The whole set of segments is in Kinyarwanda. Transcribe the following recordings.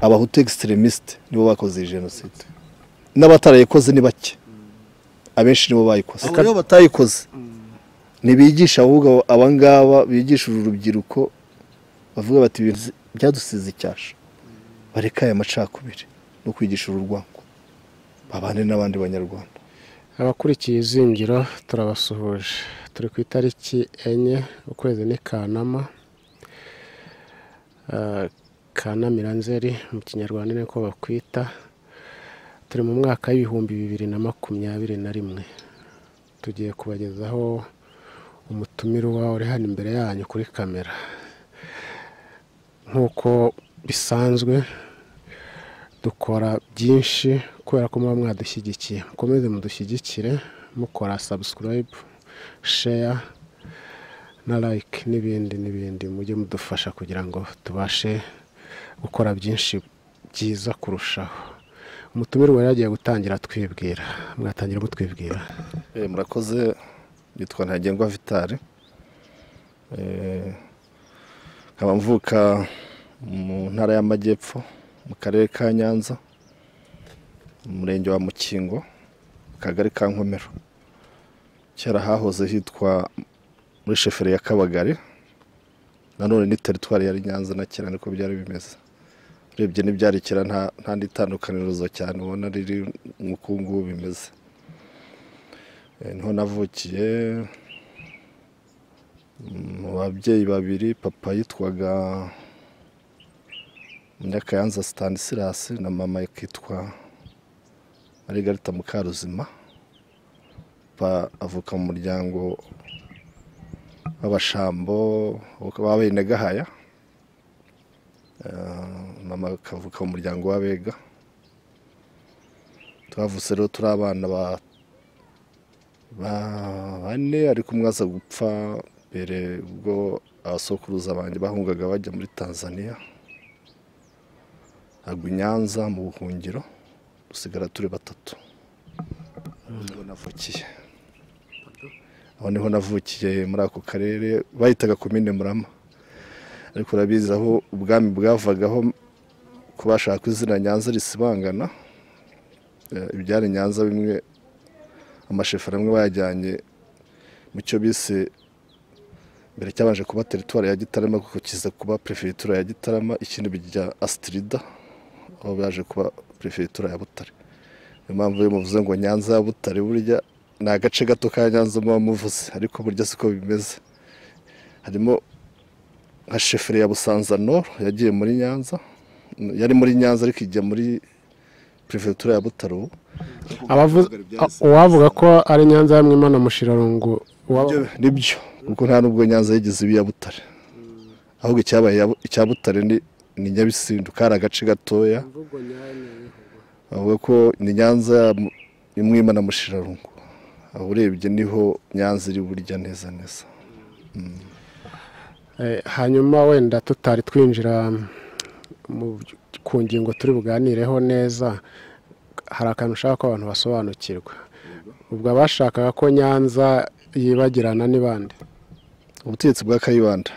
abahutu egisiterimisite nibo bakoze iyi jenoside n'abatarayikoze ni bake abenshi nibo bayikoze Abo kandi rero batayikoze ntibigisha ahubwo abangaba bigisha uru rubyiruko bavuga bati ibintu byadusize icyasha bareka aya macakubiri no kwigisha uru rwango babane n'abandi banyarwanda abakurikiye izingiro turabasuhuje turi ku itariki enye ukwezi ni kanama Eh, kanamira nzeri mu kinyarwanda ni ko bakwita turi mu mwaka w'ibihumbi bibiri na makumyabiri na rimwe tugiye kubagezaho umutumirwa uri hano imbere yanyu kuri kamera nk'uko bisanzwe dukora byinshi kubera ko muba mwadushyigikiye mukomeze mudushyigikire mukora sabusikarayibu sheya na like n'ibindi n'ibindi mujye mudufasha kugira ngo tubashe gukora byinshi byiza kurushaho umutumirwa rero agiye gutangira twibwira mwatangira mutwibwira Eh, murakoze yitwa ntagengwa vitari Eh, nkaba mvuka mu ntara y'amajyepfo mu karere ka nyanza mu murenge wa mukingo mu kagari ka nkomero kera hahoze hitwa muri sheferi ya kabagari nanone ni teritwari yari nyanza na kera niko byari bimeze urebye n'ibyarikira nta nta n'itandukanirizo cyane ubona riri nk'uku ngubu bimeze Eh, niho navukiye Mm, mu babyeyi babiri papa yitwaga munyakayanza stanislas na mama akitwa marigarita mukaruzima papa avuka mu muryango w'abashambo w'abenegahaya Eh, mama akavuka mu muryango w'abega twavutse rero turi abana ba ba- bane ariko umwe aza gupfa mbere ubwo abasokuruza banjye bahungaga bajya muri tanzania agwa i nyanza mu buhungiro dusigara turi batatu Aho niho navukiye aho niho navukiye muri ako karere bahitaga komine murama ariko urabizi aho ubwami bwavagaho ko bashaka izina nyanza risibangana eh, ibyari nyanza bimwe amasheferi amwe bayajyanye mu cyo bise mbere cyabanje kuba teritwari ya gitarama kuko kiza kuba perefegitura ya gitarama ikindi bijya asitirida aho byaje kuba perefegitura ya butare niyo mpamvu iyo muvuze ngo nyanza ya butare burya ni agace gato ka nyanza muba muvuze ariko burya siko bimeze harimo nka sheferi ya busanzanoro yagiye muri nyanza yari muri nyanza ariko ijya muri perefegitura ya butare ubu Abavuze- uwavuga ko ari nyanza ya mwimana mushirarungu uwa- Nibyo- nibyo kuko nta nubwo nyanza yigeze iba iya butare ahubwo icyabaye iya Bu- icya butare ni ni nyabisindu kari agace gatoya bavuga ko ni nyanza ya Mu- imwima na mushirarungu aho urebye niho nyanza iri burya neza neza Eh, hanyuma wenda tutari twinjira mm, mu by- ku ngingo turi buganireho neza hari akantu ushaka ko abantu basobanukirwa ubwo abashakaga ko nyanza yibagirana n'ibandi ubutegetsi bwa kayibanda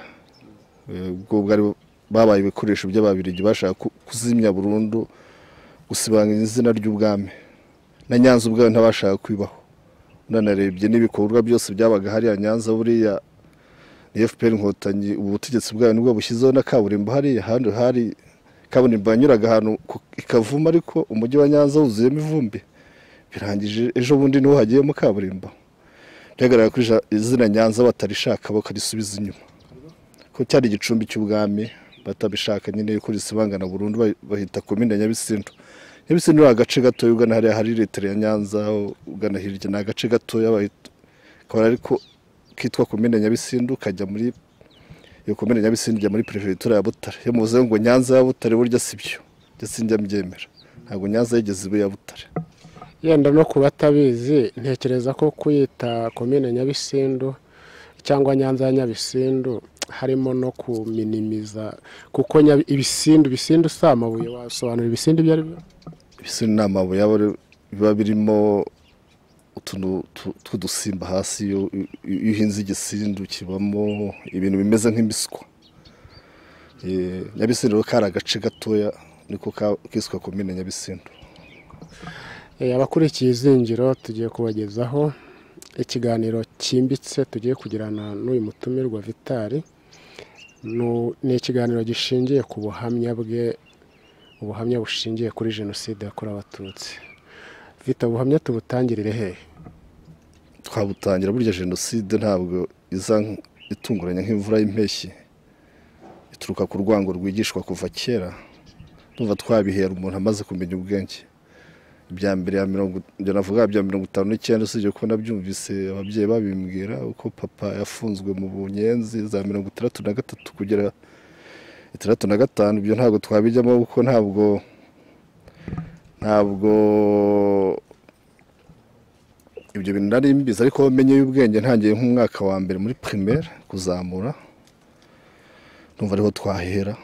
eh, ubwo bwari babaye ibikoresho by'ababirigi bashaka ku- kuzimya burundu gusibanganya izina ry'ubwami na nyanza ubwayo ntabashaka kwibaho unanarebye n'ibikorwa byose byabaga hariya nyanza buriya ni fpr inkotanyi ubu butegetsi bwayo nibwo bushyizeho na kaburimbo hariya ahandi hari kaburimbo yanyuraga ahantu ku- ikavuma ariko umujyi wa nyanza wuzuyemo ivumbi birangije ejo bundi niho hagiyemo kaburimbo byagaragara ko ija- izina nyanza batarishaka bakarisubiza inyuma ko cyari igicumbi cy'ubwami batabishaka nyine yuko risibangana burundu bahi- bahita komine nyabisindu nyabisindu ni agace gatoya ugana hariya hari litiro ya nyanza ugana hirya ni agace gatoya bahita kabara ariko kitwa komine nyabisindu kajya muri iyo komine nyabisindu ijya muri perefegitura ya butare iyo muvuze ngo nyanza ya butare burya si byo ndetse sinjya mbyemera ntabwo nyanza yigeze iba iya butare yenda no ku batabizi ntekereza ko kuyita komine nyabisindu cyangwa nyanza ya nyabisindu harimo no kuminimiza kuko Nyabi- ibisindu ibisindu si amabuye wasobanura ibisindu ibyo ari byo ibisuri ni amabuye aba ari- biba birimo utuntu tu- tw'udusimba hasi iyo iyo- iyo uhinze igisindu kibamo ibintu bimeze nk'imiswa Eh, nyabisindu rero kari agace gatoya niko ka- kiswe komine nyabisindu Eh, abakurikiye izingiro tugiye kubagezaho ikiganiro cyimbitse tugiye kugirana n'uyu mutumirwa vitari Nu- ni ikiganiro gishingiye ku buhamya bwe ubuhamya bushingiye kuri jenoside yakorewe abatutsi vita ubuhamya tubutangirire hehe twabutangira burya jenoside ntabwo iza nk- itunguranye nk'imvura y'impeshyi ituruka ku rwango rwigishwa kuva kera ndumva twabihera umuntu amaze kumenya ubwenge ibya mbere ya mirongo ibyo navuga bya mirongo itanu n'icyenda usibye kuba nabyumvise ababyeyi babimbwira uko papa yafunzwe mu bunyenzi za mirongo itandatu na gatatu kugera itandatu na gatanu ibyo ntabwo twabijyamo kuko ntabwo ntabwo ibyo bintu nari mbizi ariko menye y'ubwenge ntangiye nk'umwaka wa mbere muri primaire kuzamura numva ariho twahera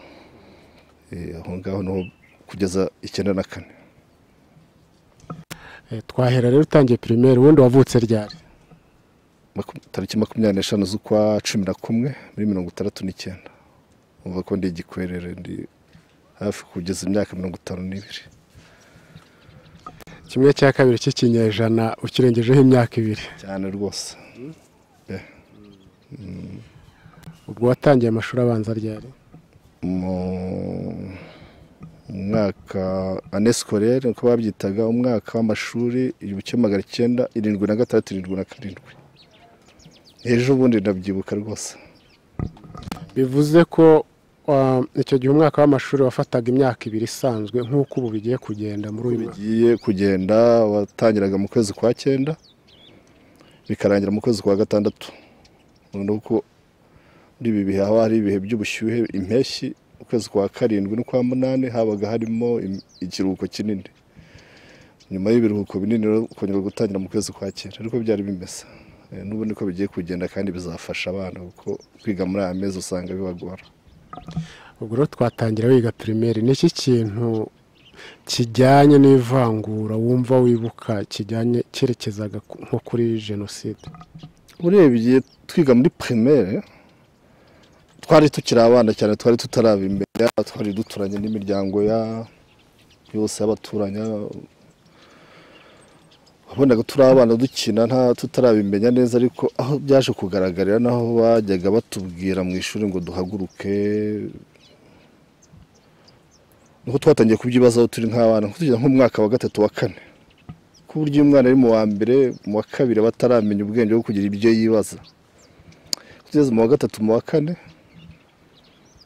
Eh, aho ngaho niho kugeza icyenda na kane Eh, twahera rero utangiye primaire ubundi wavutse ryari Maku- tariki makumyabiri n'eshanu z'ukwa cumi na kumwe muri mirongo itandatu n'icyenda numva ko ndi igikwerere ndi hafi kugeza imyaka mirongo itanu n'ibiri kimwe cya kabiri cy'ikinyejana ukirengejeho imyaka ibiri cyane rwose ubwo watangiye amashuri abanza ryari mu mu mwaka anesikore uko babyitaga umwaka w'amashuri igihumbi kimwe magana icyenda irindwi na gatandatu irindwi na karindwi ejo bundi ndabyibuka rwose bivuze ko uh, icyo gihe umwaka w'amashuri wafataga imyaka ibiri isanzwe nk'uko ubu bigiye kugenda muri uyu mwaka bigiye kugenda watangiraga mu kwezi kwa cyenda bikarangira mu kwezi kwa gatandatu noneho uko muri ibi bihe haba hari ibihe by'ubushyuhe impeshyi ukwezi kwa karindwi n'ukwa munani habaga harimo im- ikiruhuko kinini nyuma y'ibiruhuko binini rero ukongera gutangira mu kwezi kwa cyenda ariko byari bimeze Eh, n'ubu niko bigiye kugenda kandi bizafasha abana kuko kwiga muri aya mezi usanga bibagora ubwo rero twatangira wiga primaire ni iki kintu kijyanye n'ivangura wumva wibuka kijyanye cyerekezaga ku- nko kuri jenoside urebye twiga muri primaire twari tukiri abana cyane twari tutaraba imbere yaba twari duturanye n'imiryango ya yose y'abaturanyi wabonaga turi abana dukina nta tutarabimenya neza ariko aho byaje kugaragarira naho bajyaga batubwira mu ishuri ngo duhaguruke nuko twatangiye kubyibazaho turi nk'abana nko tugeze nk'umwaka wa gatatu wa kane ku buryo iyo umwana ari mu wa mbere mu wa kabiri aba ataramenya ubwenge bwo kugira ibyo yibaza tugeze mu wa gatatu mu wa kane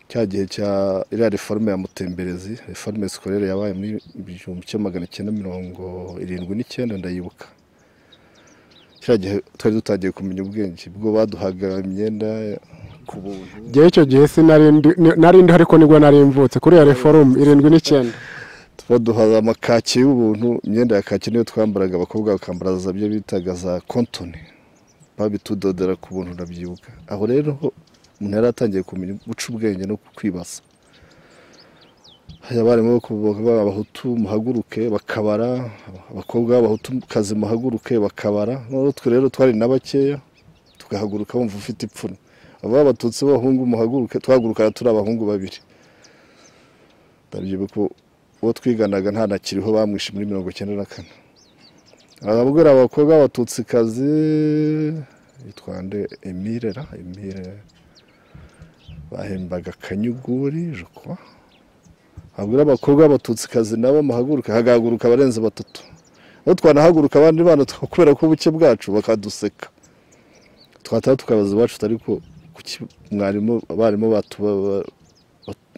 cya gihe cya iriya reforme ya mutemberezi reforme sikorere yabaye muri igihumbi kimwe magana icyenda mirongo irindwi n'icyenda ndayibuka cya gihe twari dutangiye kumenya ubwenge bwo baduhaga imyenda ku buntu ngewe icyo gihe sinari ndi- ni- nari ndiho ariko nibwo nari mvutse kuri iyo reforumu irindwi n'icyenda baduhaza amakaki y'ubuntu imyenda ya kaki niyo twambaraga abakobwa bakambara za byo bitaga za kontoni babitudodera ku buntu ndabyibuka aho rero umuntu yari atangiye kumenya guca ubwenge no kwibaza hari abarimu bo kuvuga ngo abahutu muhaguruke bakabara abakobwa b'abahutu kazi muhaguruke bakabara noneho twe rero twari na bakeya tugahaguruka wumva ufite ipfunwe aba abatutsi b'abahungu muhaguruke twahagurukaga turi abahungu babiri ndabyibuka uwo twiganaga ntanakiriho bamwishe muri mirongo icyenda na kane arabwira abakobwa b'abatutsikazi yitwa nde emile ra emile bahembaga kanyuguri jukwa abwira abakobwa b'abatutsikazi nabo muhaguruke hagahaguruka abarenze batatu aho twanahaguruka abandi bana twa- kubera ko ubuke bwacu bakaduseka twataha tukabaza iwacu tuti, ariko kuki mwarimu abarimu batuba ba-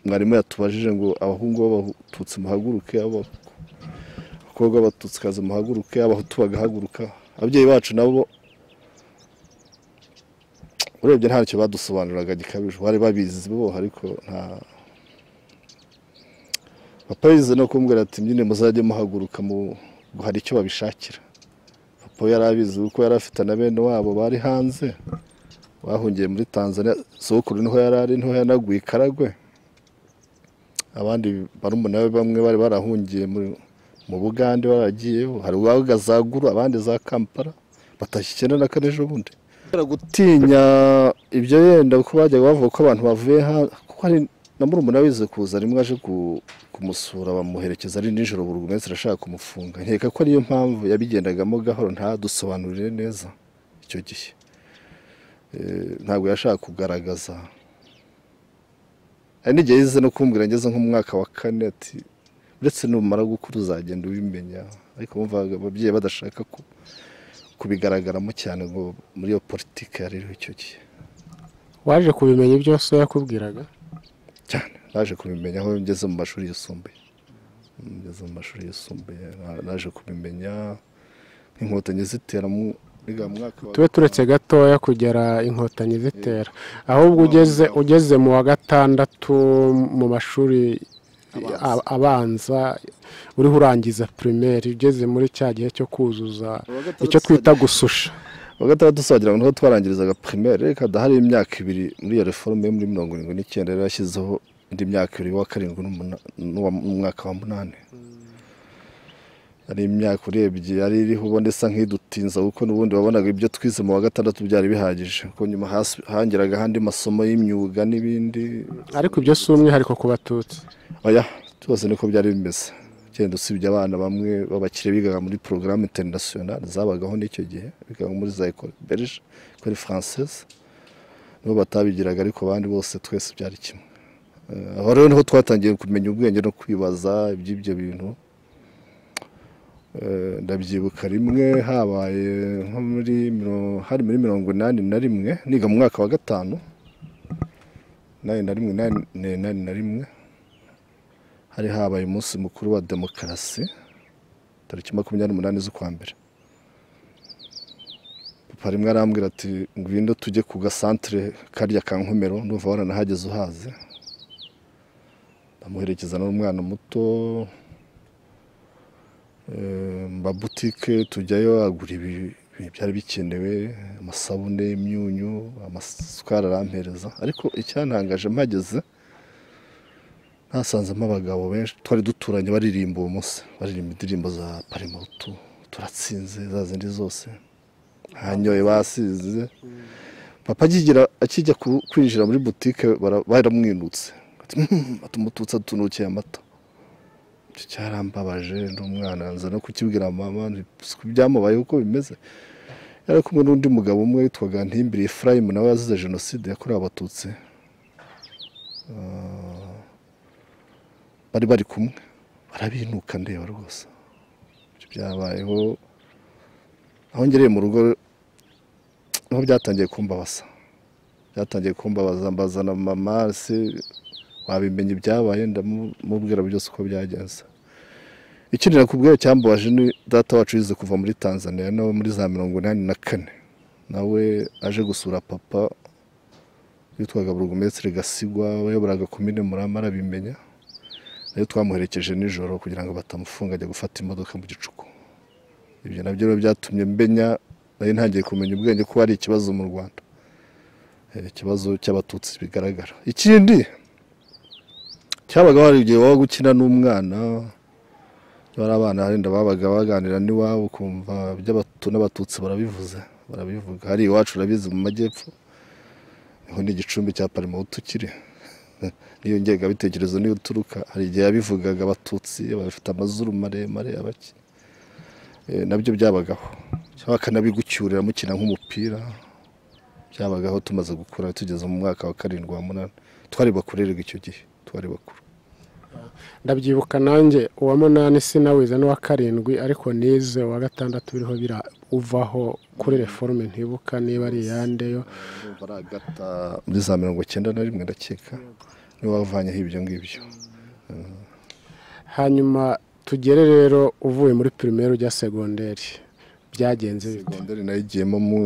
mwarimu yatubajije ngo abahungu b'abatutsi muhaguruke abakobwa b'abatutsikazi muhaguruke abahutu bagahaguruka ababyeyi bacu nabo urebye ntacyo badusobanuriraga gikabije bari babizi bo ariko nta papa yize no kumbwira ati nyine muzajye muhaguruka mu hari icyo babishakira papa we yari abizi kuko yari afite na bene wabo bari hanze bahungiye muri tanzania sokuru niho yari ari niho yanaguye ikaragwe abandi barumuna be bamwe bari barahungiye muri- mu bugande baragiyeyo hari uwaga za guru abandi za kampala batashye icyenda na kane ejo bundi kubera gutinya ibyo yenda kuko bajyaga bavuga ko abantu bavuye ha kuko hari na murumuna wize kuza rimwe aje ku- kumusura bamuherekeza ari nijoro buri wese arashaka kumufunga nkeka ko ariyo mpamvu yabigendagamo gahoro ntadusobanurire neza icyo gihe Eh, ntabwo yashaka kugaragaza hari n'igihe yize no kumbwira ngeze nk'umwaka wa kane ati uretse numara gukura uzagenda ubimenya ariko bumvaga ababyeyi badashaka ko kubigaragaramo cyane ngo muri iyo politiki yariho icyo gihe waje kubimenya ibyo so yakubwiraga cyane naje kubimenya aho ngeze mu mashuri yisumbuye ngeze mu mashuri yisumbuye na- naje kubimenya nk'inkotanyi zitera mu uriya mwaka wa tube turetse gatoya kugera inkotanyi zitera ahubwo ugeze ugeze mu wa gatandatu mu mashuri Abanza. a- abanza uriho urangiza pirimeri ugeze muri cya gihe cyo kuzuza Uwa gatandatu icyo twita gususha wa gatandatu dusangira ngo niho twarangirizaga primaire reka dahari imyaka ibiri muri iyo reforme yo muri mirongo irindwi n'icyenda yari yashyizeho indi myaka ibiri wa karindwi n'umuna- n'uwa- n'umwaka wa munani yari imyaka urebye yari iriho ubona isa nk'idutinza kuko n'ubundi wabonaga ibyo twize mu wa gatandatu byari bihagije kuko nyuma hasi- hangeraga ahandi masomo y'imyuga n'ibindi ariko ibyo si umwihariko ku batutsi oya byose niko byari bimeze ugenda usibye abana bamwe b'abakire bigaga muri porogaramu interinasiyonari zabagaho n'icyo gihe bigaga muri za ekole berge ekole française nibo batabigiraga ariko abandi bose twese byari kimwe Eh, aho rero niho twatangiye kumenya ubwenge no kwibaza iby'ibyo bintu Eh, ndabyibuka rimwe habaye nko muri miro- hari muri mirongo inani na rimwe niga mu mwaka wa gatanu nani na rimwe nani nani na rimwe hari habaye umunsi mukuru wa demokarasi tariki makumyabiri n'umunani z'ukwa mbere papa rimwe arambwira ati ngwino tujye ku gasantere karya ka nkomero ndumva waranahageze uhaze ndamuherekeza n'umwana muto eh, mba butike tujyayo agura ibi ibi byari bikenewe amasabune imyunyu amasukari arampereza ariko icyantangaje mpageze nasanzemo abagabo benshi twari duturanye baririmba uwo munsi baririmba indirimbo za parimutu turatsinze za zindi zose hanyoye basize papa akigira akijya ku- kwinjira muri butike bara- baramwinutse Ati, "Hmm, ati, umututsi atunukiye amata icyo cyarambabaje n'umwana nza no kukibwira mama nti, "Siko byamubayeho uko bimeze yari ari kumwe n'undi mugabo umwe witwaga ntimbire efurayimu nawe wazize jenoside yakorewe abatutsi bari bari kumwe barabinuka ndeba rwose Ibyo byabayeho aho ngereye mu rugo niho byatangiye kumbabaza byatangiye kumbabaza mbazana mama se wabimenya ibyabaye ndamubwira byose uko byagenze ikindi nakubwiye cyambabaje ni data wacu yize kuva muri tanzania nawe muri za mirongo inani na kane nawe aje gusura papa witwaga burugumesitiri gasigwa wayoboraga komine murama arabimenya nayo twamuherekeje nijoro kugira ngo batamufunga ajya gufata imodoka mu gicuku ibyo nabyo rero byatumye mbenya nari ntangiye kumenya ubwenge ko hari ikibazo mu rwanda Eh, ikibazo cy'abatutsi bigaragara ikindi cyabaga hari igihe wabaga ukina n'umwana iyo ari abana harenda babaga baganira n'iwabo ukumva iby'abatu n'abatutsi barabivuze barabivuga hari iwacu urabizi mu majyepfo niho ni igicumbi cya parimutu kiri n'iyo ngengabitekerezo niyo uturuka hari igihe yabivugaga abatutsi bafite amazuru maremare abaki Eh, nabyo byabagaho cyangwa bakanabigucyurira mukina nk'umupira byabagaho tumaze gukura tugeze mu mwaka wa karindwi wa munani twari bakuru rero icyo gihe twari bakuru ndabyibuka nanjye uwa munani sinawize n'uwa karindwi ariko nize uwa gatandatu biriho bira uvaho kuri reforme ntibuka niba ari iyandeyo Urumva ari agata muri za mirongo icyenda na rimwe ndakeka niwe wavanyeho ibyo ngibyo hanyuma tugere rero uvuye muri pirimeri ujya segonderi byagenze bite segonderi nayo igiyemo mu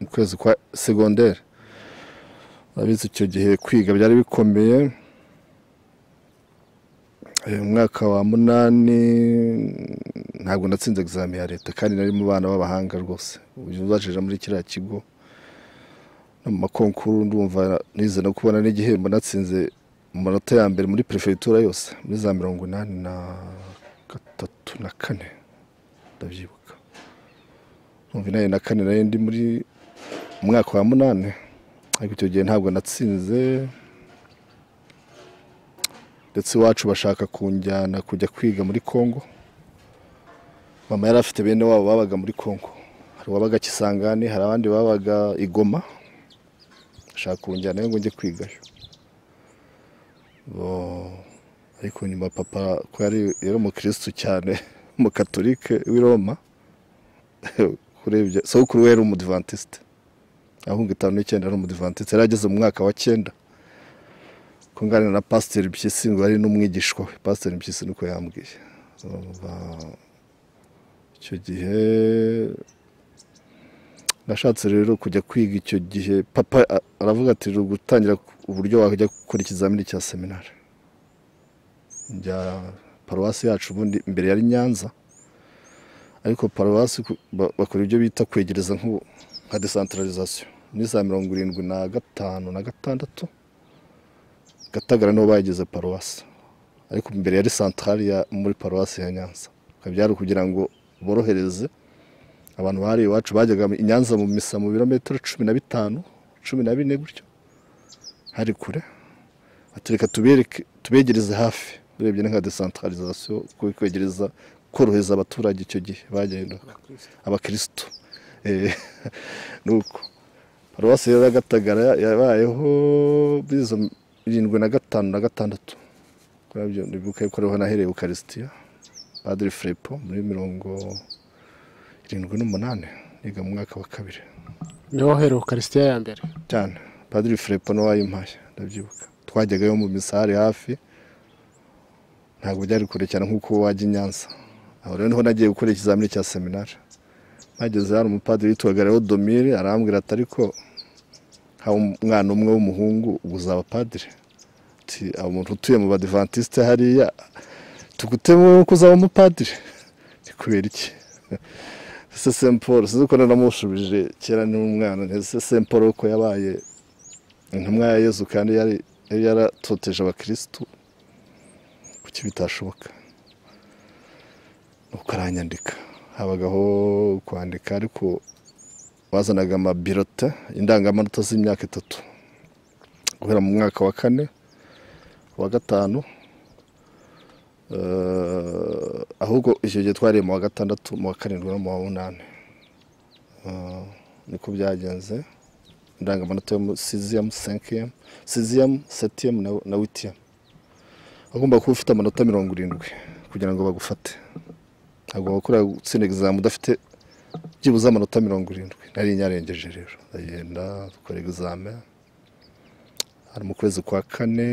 mu kwezi kwa segonderi urabizi icyo gihe kwiga byari bikomeye Eh, umwaka wa munani ntabwo natsinze egizami ya leta kandi nari mu bana b'abahanga rwose ubajije muri kiriya kigo no mu makonkuru ndumva nize no kubona n'igihembo natsinze mu manota ya mbere muri perefegitura yose muri za mirongo inani na gatatu na kane ndabyibuka mirongo inani na kane nari ndi muri mu mwaka wa munani ariko icyo gihe ntabwo natsinze ndetse iwacu bashaka kunjyana kujya kwiga muri congo mama yari afite bene wabo babaga muri congo hari uwabaga kisangani hari abandi babaga igoma bashaka kunjyana ngo njye kwigayo Bo- ariko nyuma papa ko yari yari umukirisitu cyane umukatolike w'i roma urebye sokuru we yari umudivantisite ahunga itanu n'icyenda ari umudivantisite yari ageze mu mwaka wa cyenda kunganira na pasiteri mpyisi ngo ari n'umwigishwa we pasiteri mpyisi niko yambwiye Ba- icyo gihe nashatse rero kujya kwiga icyo gihe papa a- aravuga ati "Uri gutangira uburyo wajya gukora ikizamini cya seminari njya paruwasi yacu ubundi mbere yari nyanza ariko paruwasi ku- ba- bakora ibyo bita kwegereza nk'ubu- nka desantaralizasiyo ni za mirongo irindwi na gatanu na gatandatu gatagara niho bagize paruwasi ariko mbere yari santari ya muri paruwasi ya nyanza Bikaba byari ukugira ngo borohereze abantu bari iwacu bajyaga i nyanza mu misa mu birometero cumi na bitanu cumi na bine gutyo hari kure ati reka tubereke tubegereze hafi urebye ni nka desantaralizasiyo kwegereza korohereza abaturage icyo gihe bagendaga abakirisitu Eh, nuko paruwasi rero ya gatagara yabayeho muri izo irindwi na gatanu na gatandatu kurabyo ndibuka yuko ariho nahereye ukarisitiya padiri Filipo muri mirongo irindwi n'umunani niga mu mwaka wa kabiri niho uhereye ukarisitiya ya mbere cyane padiri Filipo niwe wayimpaye ndabyibuka twajyagayo mu misare hafi ntabwo byari kure cyane nk'uko wajya i Nyanza aho rero niho nagiye gukora ikizamini cya seminari mpageze hari umupadiri witwaga rero domire arambwira ati ariko haba umwana umwe w'umuhungu ubu uzaba padiri ati aba umuntu utuye mu badivantisite hariya tugutemo ko uzaba umupadiri ni kubera iki ese Saint Paul sinzi ko naramushubije kera ni umwana ese Saint Paul ko yabaye intumwa ya Yezu kandi yari yari yaratoteje abakirisitu kuki bitashoboka nuko aranyandika habagaho kwandika ariko bazanaga amabirote indangamanota z'imyaka itatu guhera mu mwaka wa kane wa gatanu Eh, ahubwo icyo gihe twariye mu wa gatandatu mu wa karindwi no mu wa munani Eh, niko byagenze indangamanota yo muri siziyemu senkiyemu siziyemu setiyemu na- na witiyemu agomba kuba ufite amanota mirongo irindwi kugira ngo bagufate agomba gukora gutsinda egizame udafite byibuze amanota mirongo irindwi nari nyarengeje rero ndagenda dukora egizame hari mu kwezi kwa kane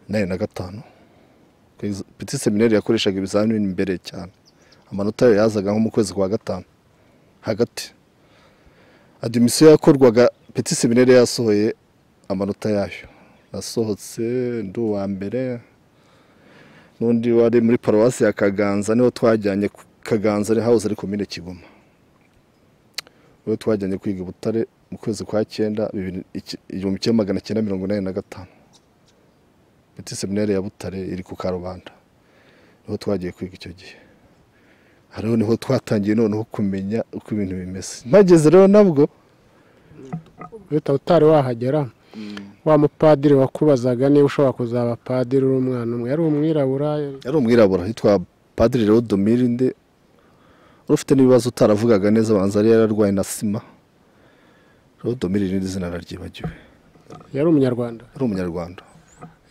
nari na gatanu peti seminari yakoreshaga ibizamini imbere cyane amanota yayo yazaga nko mu kwezi kwa gatanu hagati adimisiyo yakorwaga peti seminari yasohoye amanota yayo nasohotse ndi uwa mbere n'undi wari muri paruwasi ya kaganza niho twajyanye ku- kaganza ari hawuze ariko mine kigoma niho twajyanye kwiga i butare mu kwezi kwa cyenda bibiri- iki- igihumbi kimwe magana cyenda mirongo inani na gatanu Petit seminari ya Butare iri ku Karubanda niho twagiye kwiga icyo gihe hariho niho twatangiye noneho kumenya uko ibintu bimeze mpageze rero nabwo uhita utari wahagera wa mupadiri wakubazaga niba ushobora kuzaba padiri uri umwana umwe yari umwirabura yari umwirabura yitwa padiri rero domirinde wari ufite n'ibibazo utaravugaga neza abanza yari yararwaye na sima rero domirinde izina araryibagiwe yari umunyarwanda yari umunyarwanda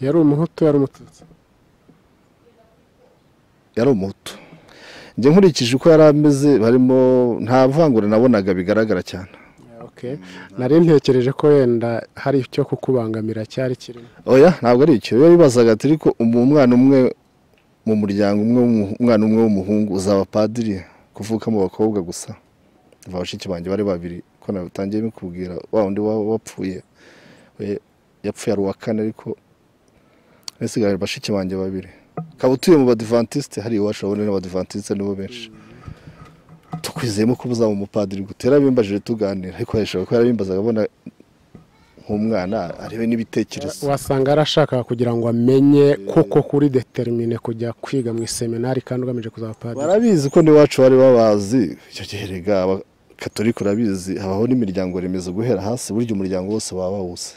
yari umuhutu yari umututsi yari umuhutu njye nkurikije uko yari ameze harimo nta vangura nabonaga bigaragara cyane Okay. nari ntekereje ko wenda hari icyo kukubangamira cyari kirimo oya ntabwo ari icyo iyo bibazaga ati ariko umu- umwana umwe mu muryango umwe w'umuhu- umwana umwe w'umuhungu uzaba padiri kuvuka mu bakobwa gusa Umva bashiki banjye bari babiri ko natangiye bikubwira wa undi wa- wapfuye we- yapfuye ari uwa kane ariko nasigaye bashiki banjye babiri ukaba utuye mu badivantisite hari iwacu urabona n'abadivantisite nibo benshi tukwizeyemo ko uzaba umupadiri guta yarabimbajije tuganira ariko hejuru ko yarabimbazaga abona nk'umwana ariwe n'ibitekerezo wasanga arashaka kugira ngo amenye kuko kuri determine kujya kwiga mu iseminari kandi ugamije kuzaba padiri barabizi ko n'iwacu bari babazi icyo gihe rega abakatolika urabizi habaho n'imiryango remezo guhera hasi burya umuryango wose baba bawuzi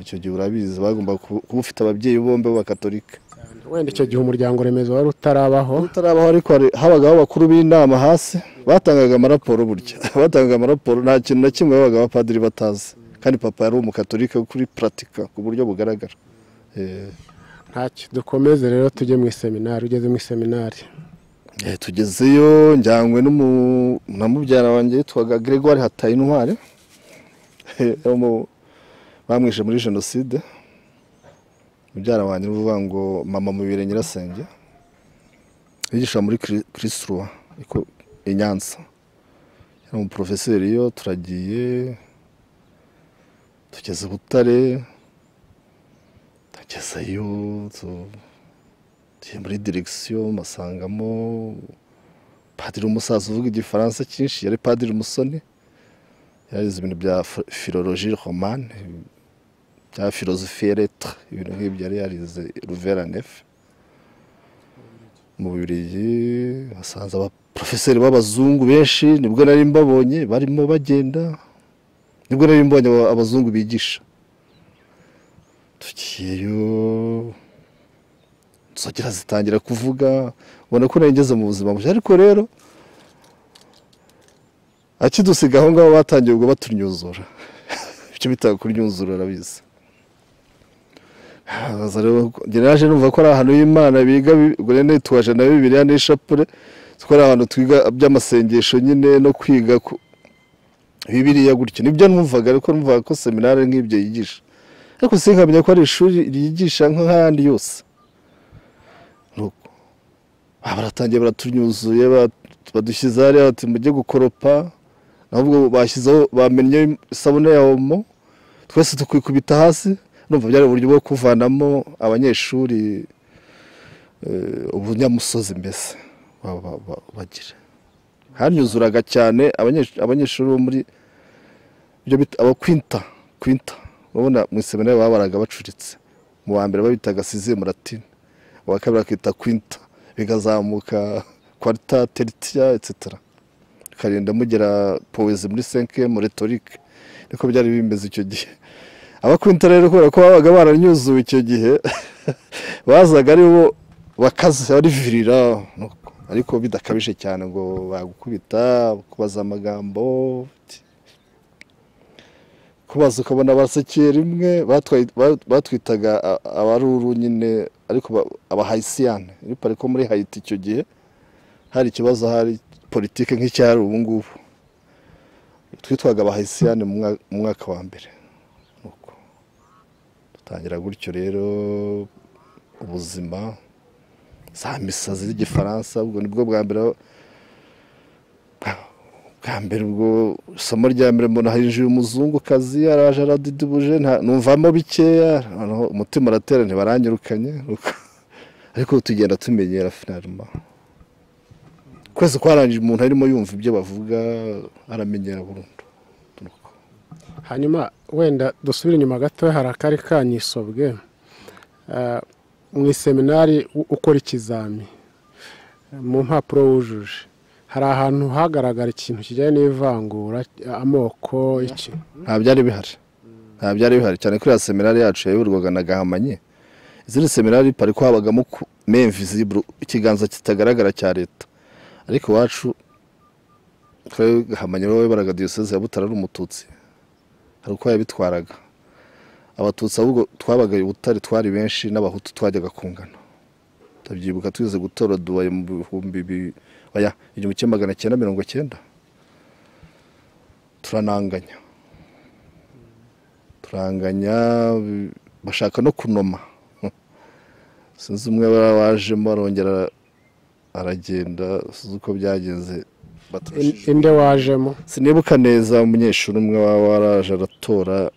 icyo gihe urabizi bagomba kuba ufite ababyeyi bombi b'abakatolika wenda icyo gihe umuryango remezo wari utarabaho utarabaho ariko hari- habagaho abakuru b'inama hasi batangaga amaraporo burya batangaga amaraporo nta kintu na kimwe babaga abapadiri batazi kandi papa yari umukatolika kuri puratika ku buryo bugaragara Eh, ntacyo dukomeze rero tujye mu iseminari ugeze mu iseminari eh, tugezeyo njyanywe n'umu- na mubyara wanjye yitwaga gregoire hatayintwari Eh, yari umu- bamwishe muri jenoside mubyara wanjye ni ukuvuga ngo mama mu birenge nyirasenge yigisha muri kirisitwa i nyanza yari umuporofeseri yo turagiye tugeze butare tugezeyo tu- tugiye muri direkisiyo masangamo padiri umusaza uvuga igifaransa cyinshi yari padiri umusoni yarize ibintu bya fi- philologie romane bya philosophe lettre ibintu nk'ibyo yari yarize ruvera nefe mu Bubiligi basanze abaprofeseri b'abazungu benshi nibwo nari mbabonye barimo bagenda nibwo nari mbonye aba- abazungu bigisha tugiyeyo nzogera zitangira kuvuga ubona ko nari ngeze mu buzima bushya ariko rero akidusiga aho ngaho batangiye ubwo batunyuzura ibyo bitaga kunyuzura urabizi haza rero njye naje numva ko ari ahantu y'imana biga bi- ubwo rero nitwaje na bibiliya n'ishapure ko ari ahantu twiga by'amasengesho nyine no kwiga ku- bibiliya gutyo nibyo numvaga ariko numvaga ko seminari nk'ibyo yigisha ariko sinkamenya ko ari ishuri ryigisha nk'ahandi yose nuko aha baratangiye baratunyuzuye bat- badushyize hariya bati mujye gukoropa ahubwo bashyizeho bamennye isabune ya omo twese tukikubita hasi numva byari uburyo bwo kuvanamo abanyeshuri eh, ubunyamusozi mbese ba- ba- ba- bagira hanyuzuraga cyane abanyesh- abanyeshuri bo muri ibyo bita aba kwinta kwinta urabona mu iseminari babaraga bacuritse mu wa mbere babitaga sizimu latine uwa kabiri akita kwinta bigazamuka kwarita teritiya etc bikagenda mugera powezi muri senke mu retorike niko byari bimeze icyo gihe abakwinta rero kubera ko babaga baranyuzuwe icyo gihe bazaga ari bo bakaze barivirira nuko. ariko bidakabije cyane ngo bagukubita kubaza amagambo kubaza ukabona basekeye rimwe batwaye- ba- batwitaga a- abaruru nyine ariko ba- abahayisiyane ariko ariko muri hayiti icyo gihe hari ikibazo hari politike nk'icyari ubu ngubu twitwaga abahayisiyane mu mwa- mu mwaka wa mbere Nuko dutangira gutyo rero ubuzima za misa z'igifaransa ubwo nibwo bwa mbere bwa mbere ubwo isomo rya mbere mbona hinjiye umuzungukazi araje aradidibuje nta- numvamo bikeya noneho umutima uratera ntibaranyirukanye nuko- ariko tugenda tumenyera finarima kwezi kwarangije umuntu arimo yumva ibyo bavuga aramenyera burundu Nuko. hanyuma wenda dusubire inyuma gato hari akari kanyisobwe Eh, mu iseminari u- ukora ikizami mu mpapuro wujuje hari ahantu hagaragara ikintu kijyanye n'ivangura amoko iki nta byari bihari nta byari bihari cyane kuri ya seminari yacu yayoborwaga na gahamanye izindi seminari pariko habagamo ku- me invisible ikiganza kitagaragara cya leta ariko iwacu twari gahamanye wowe baraga diyoseze ya butare ari umututsi hari uko yabitwaraga abatutsi ahubwo twabaga i butare twari benshi n'abahutu twajyaga kungana ndabyibuka twize gutora duwaye mu bihumbi bi- oya, igihumbi kimwe magana cyenda mirongo cyenda turananganya turanganya bi- bashaka no kunoma sinzi umwe bara- wajemo arongera aragenda sinzi uko byagenze In- baturishije inde wajemo sinibuka neza umunyeshuri umwe waba waraje aratora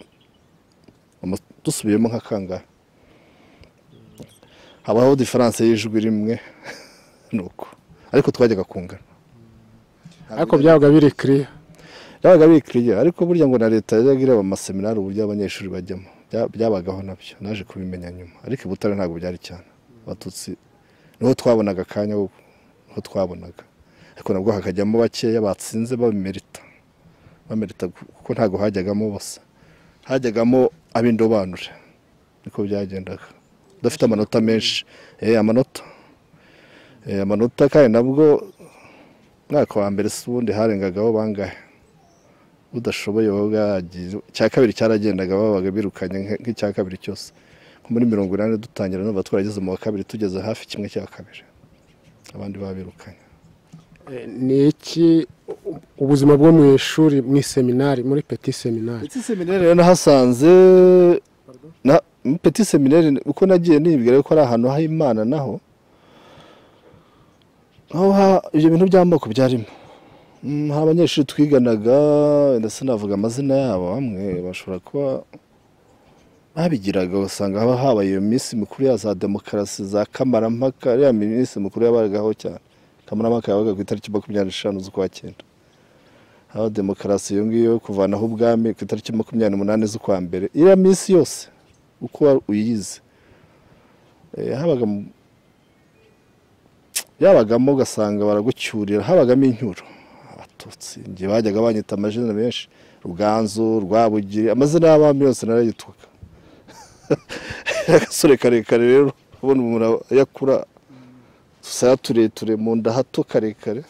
ama- dusubiyemo nka kangahe habaho diferanse y'ijwi rimwe nuko ariko twajyaga kungana ariko byabaga biri kiriya byabaga bikiriye ariko burya ngo na leta yajyaga ireba amaseminari uburyo abanyeshuri bajyamo Bya- byabagaho nabyo naje kubimenya nyuma ariko i butare ntabwo byari cyane abatutsi niho twabonaga akanya ko- niho twabonaga ariko nabwo hakajyamo bakeya batsinze bamerita bamerita ku- kuko ntabwo hajyagamo bose hajyagamo ab'indobanure niko byagendaga udafite amanota menshi eh, amanota Eh, amanota kandi nabwo umwaka wa mbere si ubundi harengagaho bangahe udashoboye wabaga yagiye icya kabiri cyaragendaga babaga birukanye nke- nk'icya kabiri cyose nko muri mirongo inani dutangira numva twarageze mu wa kabiri tugeze hafi kimwe cya kabiri abandi babirukanye Eh, ni iki u- ubuzima bwo mu ishuri mu iseminari muri peti seminari Petit seminaire rero nahasanze na petit seminaire uko nagiye nibwira ko ari ahantu h'Imana naho aho ha- ibyo bintu by'amoko byarimo Mm, hari abanyeshuri twiganaga ndetse navuga amazina yabo bamwe bashobora kuba babigiraga usanga haba habaye iyo minsi mikuru ya za demokarasi za kamarampaka ariya minsi mikuru yabagaho cyane kamarampaka yabaga ku itariki makumyabiri n'eshanu z'ukwa cyenda haba demokarasi iyo ngiyo kuvanaho ubwami ku itariki makumyabiri n'umunani z'ukwa mbere iriya minsi yose uko wa- uyize Eh, habaga mu- yabagamo ugasanga baragucyurira habagamo incyuro abatutsi njye bajyaga banyita amazina menshi ruganzu rwabugiri amazina y'abami yose narayituka agasore karekare rero ubona umuntu yakura dusaya tureture mu nda hato karekare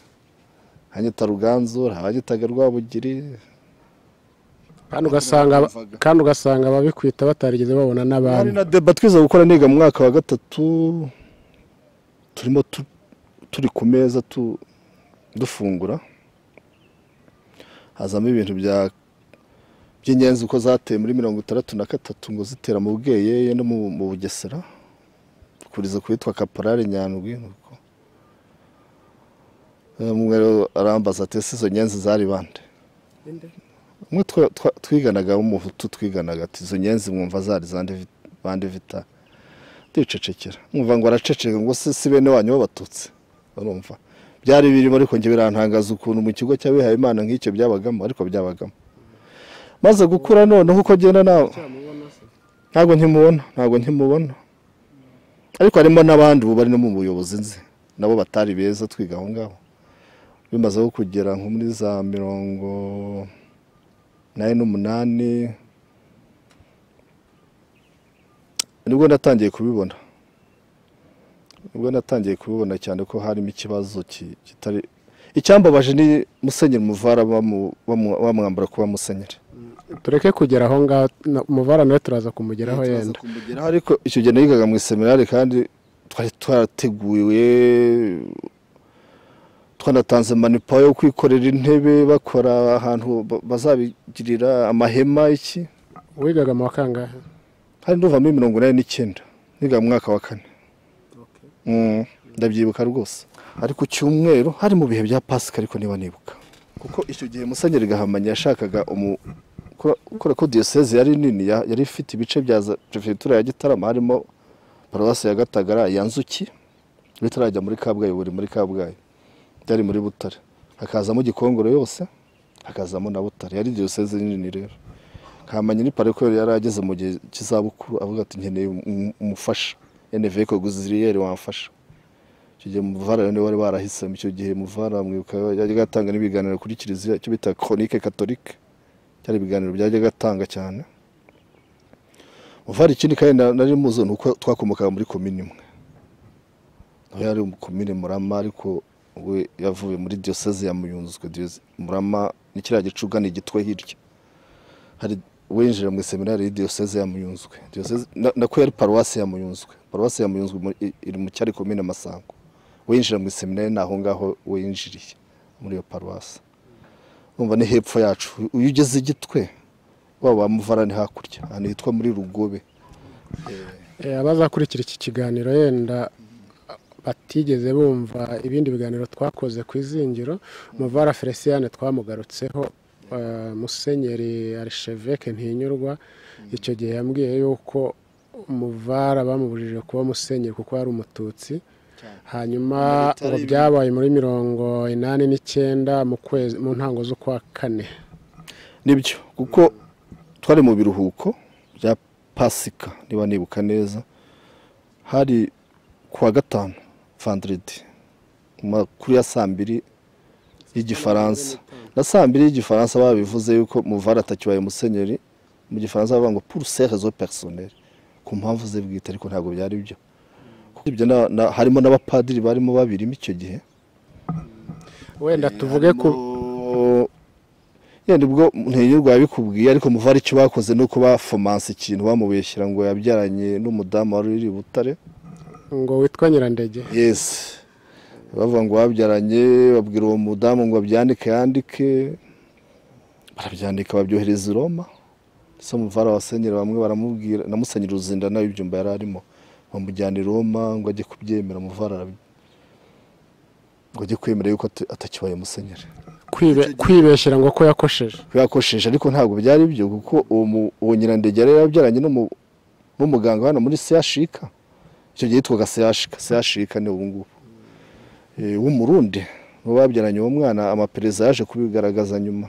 hanyita ruganzu habanyitaga rwabugiri kandi ugasanga aba- kandi ugasanga ababikwita batarigeze babona hari n'abandi na deba twiza gukora niga mu mwaka wa gatatu turimo tu- turi ku meza tu- dufungura hazamo ibintu bya by'ingenzi uko zateye muri mirongo itandatu na gatatu ngo zitera mu bweyeye no mu mu bugesera kuriza kuwitwa kaporari nyandwi nuko umwe rero arambaza ati ese izo nyenzi zari bande umwe twa- twa- twiganaga w'umuhutu twiganaga ati izo nyenzi mwumva zari zande vi- bande vita ndicecekera mwumva ngo araceceka ngo se si bene wanyu b'abatutsi urumva byari birimo ariko njye birantangaza ukuntu mu kigo cy'abihaye imana nk'icyo byabagamo ariko byabagamo maze gukura noneho uko agenda nawe ntabwo nkimubona ntabwo nkimubona ariko harimo n'abandi ubu bari no mu buyobozi nzi nabo batari beza twiga aho ngaho bimaze aho kugera nko muri za mirongo nari n'umunani nibwo natangiye kubibona nibwo natangiye kubibona cyane ko harimo ikibazo ki- kitari icyambabaje ni musenyeri muvara bamu- bamu- bamwambura kuba musenyeri tureke kugera aho ngaho na- umuvara nawe turaza kumugeraho Turaza yenda kumugeraho, ariko icyo gihe nayigaga mu iseminari kandi twari twarateguwe twanatanze manipa yo kwikorera intebe bakora ahantu ba- bazabigirira amahema iki wigaga mu wa kangahe hari nduvamo mirongo inani n'icyenda niga mu mwaka wa kane Mm, ndabyibuka rwose ari ku cyumweru hari mu bihe bya pasika ariko niba nibuka kuko icyo gihe musenyeri gahamanya yashakaga umu- ko- kubera ko diyoseze yari nini ya- yari ifite ibice bya za perefegitura ya gitarama harimo paruwasi ya gatagara ya nzuki bitarajya muri kabgayi buri muri kabgayi byari muri butare hakazamo gikongoro yose hakazamo na butare yari diyoseze nini rero kamenya ni pareko yari ageze mu gihe cy'izabukuru avuga ati nkeneye um- umufasha eneve koguziriyeri wamfasha icyo gihe muvara rero niwe wari warahisemo icyo gihe muvara mwibuka yajyaga atanga n'ibiganiro kuri kiliziya icyo bita koronike katolike byari ibiganiro byajyaga atanga cyane muvara ikindi kandi na- nari muzo ni uko twakomokaga muri komini imwe nawe yari komine murama ariko we yavuye muri diyoseze ya muyunzwe Diyose- murama ni kiriya gicuga ni igitwe hirya hari winjira mu seminari ya diyoseze ya muyunzwe diyoseze na- nako yari paruwasi ya muyunzwe paruwasi ya muyunzwe muri- i- iri mu cyari komine masango winjira mu seminari ni aho ngaho winjiriye muri iyo paruwasi urumva ni hepfo yacu iyo ugeze igitwe waba muvara ni hakurya ahantu hitwa muri rugobe Eh, abazakurikira iki kiganiro yenda batigeze bumva ibindi biganiro twakoze ku izingiro muvara felicien twamugarutseho eh, musenyeri arisheveke ntinyurwa icyo gihe yambwiye yuko muvara bamubujije kuba musenyeri kuko ari umututsi hanyuma Bitari ngo ibintu- byabaye muri mirongo inani n'icyenda mu kwezi mu ntango z'ukwa kane nibyo kuko twari mu biruhuko bya pasika niba nibuka neza hari ku wa gatanu vandiridi makuru ya saa mbiri y'igifaransa na saa mbiri y'igifaransa babivuze yuko muvara atakibaye musenyeri mu gifaransa bavuga ngo pour ses raisons personnelles ku mpamvu ze bwite ariko ntabwo byari byo Kuko ibyo na- na- harimo n'abapadiri barimo babirimo icyo gihe wenda tuvuge ku Harimo- yenda ubwo ntiyirwa yabikubwiye ariko muva ari icyo bakoze ni uko bafomanse ikintu bamubeshyira ngo yabyaranye n'umudamu wari uri i butare ngo witwa nyirandege yesi bavuga ngo babyaranye babwira uwo mudamu ngo abyandike yandike barabyandika babyohereza i roma se muvara wasenyera bamwe baramubwira namusenyera uruzinda nawe ibyumba yari arimo bamujyana i roma ngo ajye kubyemera muvara arabi- ngo ajye kwemera yuko ata- atakibaye musenyeri Kwibe- kwibeshyira ngo ko yakosheje yakosheje ariko ntabwo byari byo kuko uwo mu- uwo nyirandege yari yabyaranye n'umu- n'umuganga hano muri seyashika icyo gihe yitwaga seyashika seyashika ni ubu ngubu Eh, w'umurundi niwe babyaranye uwo mwana amapereza yaje kubigaragaza nyuma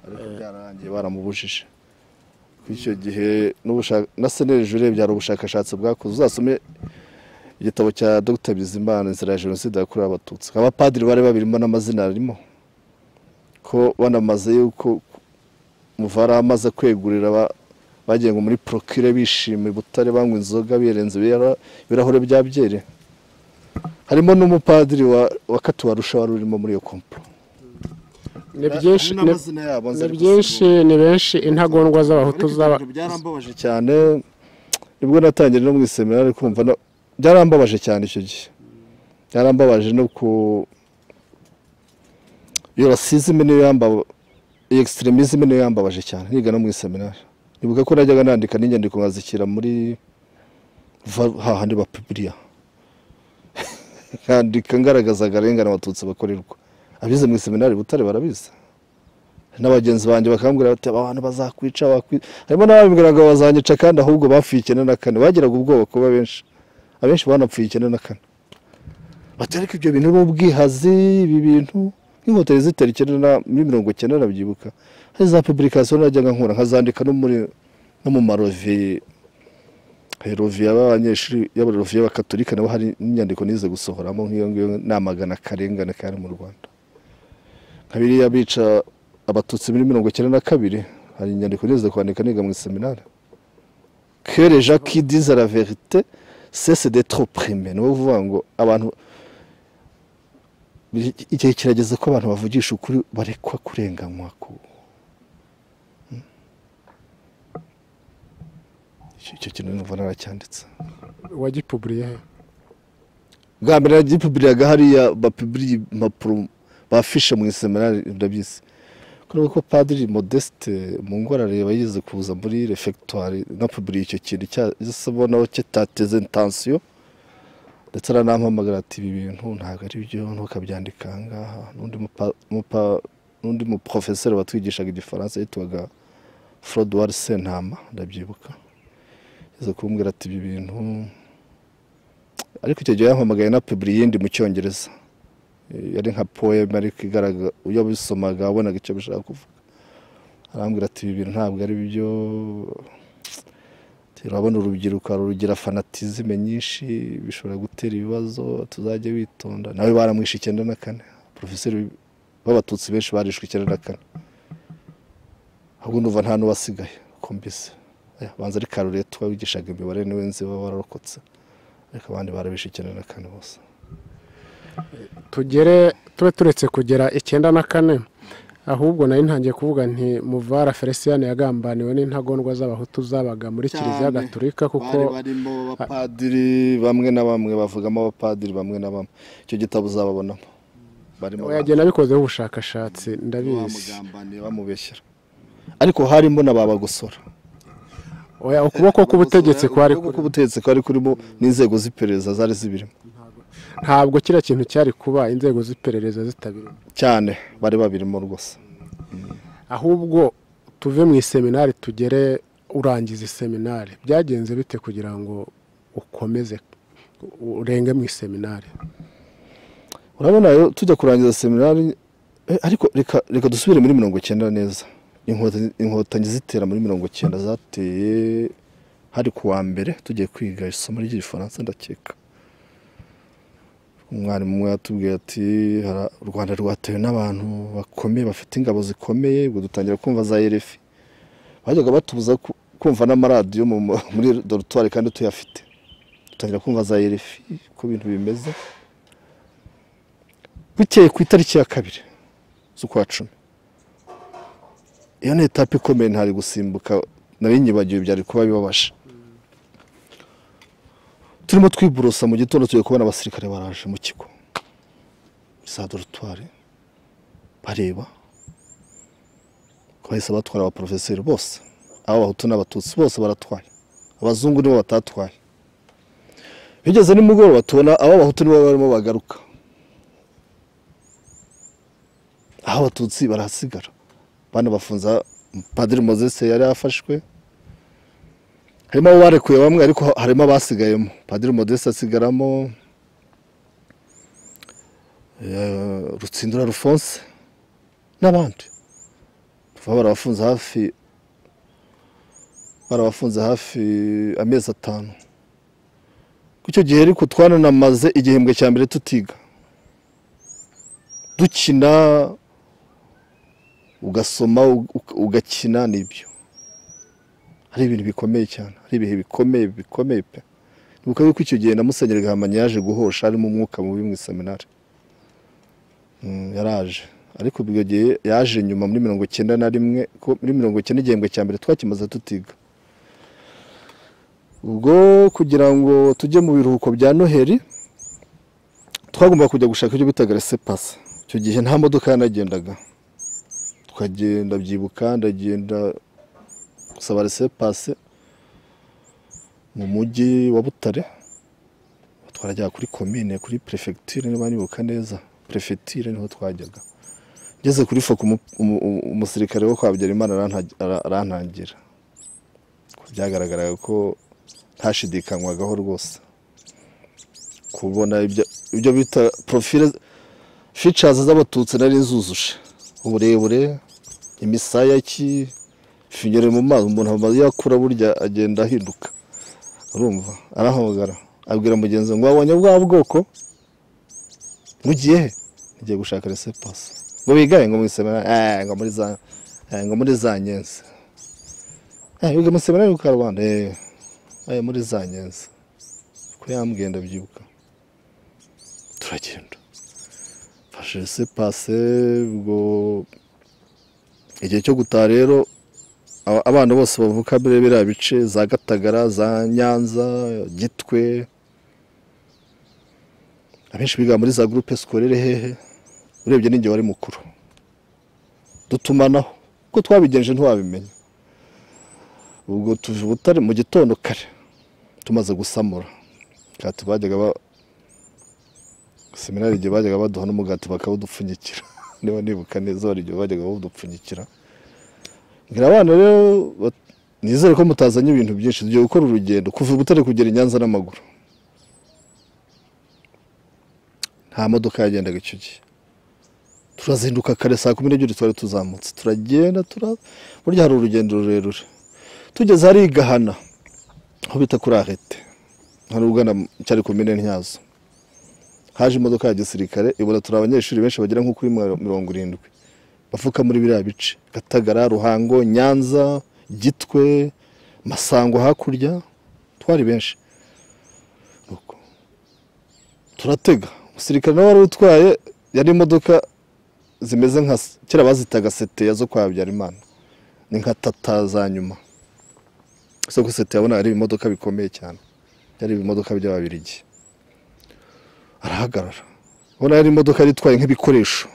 ariko byararangiye baramubujije Kuko icyo gihe n'ubushaka- na seneri jure byari ubushakashatsi bwakoze uzasome igitabo cya dr bizimana inzira ya jenoside yakorewe abatutsi abapadiri bari babirimo n'amazina arimo ko banamaze yuko muvara amaze kwegurira ba- bagiye ngo muri procure bishimye butare banywa inzoga birenze ibira- ibirahure bya byeri harimo n'umupadiri wa, wa katuwarusha wari urimo muri iyo komplo ni byinshi ni- yabo ni byinshi ni benshi intagondwa z'abahutu z'aba byarambabaje cyane nibwo natangiye no mu iseminari kumva no- byarambabaje cyane icyo gihe byarambabaje no ku iyo rasizime niyo yambaba iyo extremism niyo yambabaje cyane niga no mu iseminari nibuka ko najyaga nandika n'inyandiko nkazishyira muri va- hahandi ba bibiliya nkandika ngaragaza akarengane abatutsi bakorerwa abize mu iseminari i butare barabizi n'abagenzi banjye bakambwira bati aba bantu bazakwica bakwi-" harimo n'ababwira ngo bazanyica kandi ahubwo bapfuye icyenda na kane bagiraga ubwoba kuba benshi abenshi banapfuye icyenda na kane bati ariko ibyo bintu ni ubwihazi ibi bintu nk'inkotanyi zitera icyenda na- muri mirongo icyenda nabyibuka hari za publication najyaga nkura nkazandika no muri no mu marovi roviya y'abanyeshuri y'abaroviya bakaturika nabo hari n'inyandiko nize gusohoramo nk'iyo ngiyo namagana akarengane kari mu rwanda nka biriya bica abatutsi muri mirongo icyenda na kabiri hari inyandiko nize kwandika niga mu iseminari que les gens qui disent la vérité cesse d'être opprimés ni ukuvuga ngo abantu biri- igihe kirageze ko abantu bavugisha ukuri barekwa kurenganywa ku- Hmm? Icyo- icyo kintu numva naracyanditse wagipuburiye he? bwa mbere yagipubiriraga hariya bapibiriye impapuro bafishe mu iseminari ndabyizi kubera ko padiri modeste mu ngora areba yize kuza muri refegitwari anapubiriye icyo kintu cyabonaho kitateze intansiyo ndetse aranampamagara ati ibi bintu ntabwo ari byo ntukabyandika aha ngaha n'undi mupa- mupa- n'undi muprofeseri watwigishaga igifaransa yitwaga forodwari sentama ndabyibuka yaza kumbwira ati ibi bintu ariko icyo gihe yampamagaye na pibiri yindi mu cyongereza Eh, yari nka poem ariko igaragaza iyo bisomaga wabonaga icyo bishaka kuvuga arambwira ati ibi bintu ntabwo ari byo turabona urubyiruko rugira fanatizime nyinshi bishobora gutera ibibazo tuzajya witonda nawe baramwishe icyenda na kane porofeseri b'abatutsi benshi barishwe icyenda na kane ahubwo numva nta n'uwasigaye uko mbise Eh, banza ari karuretwa wigishaga imibare niwe nzi we wararokotse ariko abandi barabishe icyenda na kane bose tugere tube turetse kugera icyenda na kane ahubwo nari ntangiye kuvuga nti muvara feliciyani yagambaniwe n'intagondwa z'abahutu zabaga muri kiliziya Cyane. gaturika kuko bari barimo abapadiri bamwe na bamwe bavugamo abapadiri bamwe na bamwe icyo gitabo uzababonamo barimo yagenda abikozeho ubushakashatsi ndabizi bamugambaniye bamubeshyera ariko harimo na ba bagosora Oya, ukuboko k'ubutegetsi kwari Ukuboko kuri k'ubutegetsi kwari kurimo n'inzego z'iperereza zari zibirimo ntabwo kiriya kintu cyari kuba inzego z'iperereza zitabirimo cyane bari babirimo rwose ahubwo tuve mu iseminari tugere urangiza iseminari byagenze bite kugira ngo ukomeze urenge mu iseminari urabona rero tujya kurangiza seminari eh, ariko reka reka dusubire muri mirongo icyenda neza Inkotanyi- inkotanyi zitera muri mirongo icyenda zateye hari ku wa mbere tugiye kwiga isomo ry'igifaransa ndakeka umwarimu umwe yatubwiye ati "Hara- u rwanda rwatewe n'abantu bakomeye bafite ingabo zikomeye ubwo dutangira kumva za erefi bajyaga batubuza ku- kumva n'amaradiyo mu- mu- muri dorutwari kandi tuyafite dutangira kumva za erefi uko ibintu bimeze bukeye ku itariki ya kabiri z'ukwa cumi iyo ni etape ikomeye ntari gusimbuka nari nyibagiwe byari kuba bibabaje turimo twiborosa mu gitondo tugiye kubona abasirikare baraje mu kigo za dorutwari bareba bahise batwara abaporofeseri bose ab'abahutu n'abatutsi bose baratwaye abazungu nibo batatwaye bigeze nimugoroba tubona ab'abahutu nibo barimo bagaruka aho abatutsi barahasigara banabafunza padiri mozese yari afashwe harimo abo barekuye bamwe ariko harimo abasigayemo padiri modeste asigaramo eh, rutsindura rufonse n'abandi baba barabafunze hafi barabafunze hafi amezi atanu Ku icyo gihe ariko twananamaze igihembwe cya mbere tutiga dukina ugasoma ug- ugakina nibyo hari ibintu bikomeye cyane hari ibihe bikomeye bikomeye pe nibuka yuko icyo gihe na Musenyeri Gahamanyi yaje guhosha harimo umwuka mubi mu iseminari Mm, yaraje ariko ubwo gihe yaje nyuma muri mirongo icyenda na rimwe ko muri mirongo icyenda igihembwe cya mbere twakimaze tutiga ubwo kugira ngo tujye mu biruhuko bya noheli twagomba kujya gushaka icyo bitaga resepase icyo gihe nta modoka yanagendaga tukagenda byibuka ndagenda gusaba resepase mu mujyi wa butare twarajyaga kuri komine kuri perefegitire niba nibuka neza perefegitire niho twajyaga ngeze kuri foku umu- umu- umu- umusirikare wo kwa Habyarimana aranta- ara- arantangira byagaragaraga ko ntashidikanywaga rwose kubona ibyo- ibyo bita profile ficazi z'abatutsi nari nzuzuje uburebure imisaya iki finyere mu mazi umuntu amaze yakura burya agenda ahinduka urumva arahogara abwira mugenzi we ngo wabonye bwa bwoko mugiye he ngiye gushaka resepasi ngo bigaye ngo mu iseminari eh, ngo muri za eh, ngo muri za nyenzi eh wiga mu iseminari ku karubanda eh eh muri za nyenzi ko yambwiye ndabyibuka turagenda fashe resepasi ubwo igihe cyo gutaha rero aba- abana bose bavuka muri biriya bice za gatagara za nyanza gitwe abenshi biga muri za gurupe sikorere hehe urebye n'ingihe wari mukuru dutumanaho kuko twabigenje ntiwabimenya ubwo tuve i butare mu gitondo kare tumaze gusamura umugati bajyaga ba seminari igihe bajyaga baduha n'umugati bakawudupfunyikira niba nibuka neza hari igihe bajyaga bawudupfunyikira mbwira abana rero bat- nizere ko mutazanye ibintu byinshi tugiye gukora urugendo kuva i butare kugera i nyanza n'amaguru nta modoka yagendaga icyo gihe turazinduka kare saa kumi n'ebyiri twari tuzamutse turagenda tura burya hari urugendo rurerure tugeze hari i gahana aho bita kuri arete hari ugana mu- cyari komine ntyazo haje imodoka ya gisirikare ibona turi abanyeshuri benshi bagera nko kuri mwa- mirongo irindwi bavuka muri biriya bice gatagara ruhango nyanza gitwe masango hakurya twari benshi Nuko turatega umusirikare nawe wari utwaye yari imodoka zimeze nka kera bazitaga seteya zo kwa Habyarimana ni nka tata za nyuma gusa ko seteya abona ari ibimodoka bikomeye cyane byari ibimodoka by'ababirigi arahagarara ubona yari imodoka yari itwaye nk'ibikoresho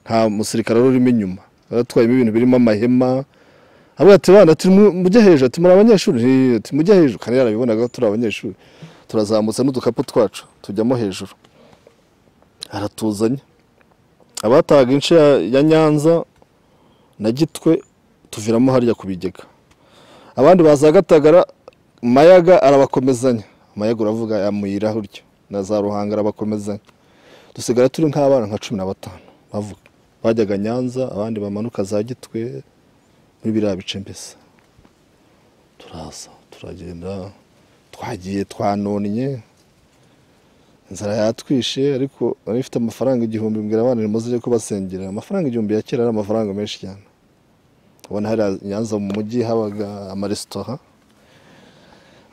nta musirikare wari urimo inyuma yari atwayemo ibintu birimo amahema abwira ati bana turi mu- mujye hejuru ati muri abanyeshuri Eh, ati mujye hejuru kandi yarabibonaga ko turi abanyeshuri turazamutse n'udukapu twacu tujyamo hejuru aratuzanye abatahaga ince ya- ya nyanza na gitwe tuviramo harya ku bigega abandi baza gatagara mayaga arabakomezanya mayaga uravuga yamuyira uryo na za ruhanga arabakomezanya dusigara turi nk'abana nka cumi na batanu bavuga bajyaga nyanza abandi bamanuka za gitwe muri biriya bice mbese turaza turagenda twagiye twanonnye inzara yatwishe ariko nari mfite amafaranga igihumbi mbwira abana nimuze ko basengera amafaranga igihumbi ya kera ari amafaranga menshi cyane ubona hari nyanza mu mujyi habaga amaresitora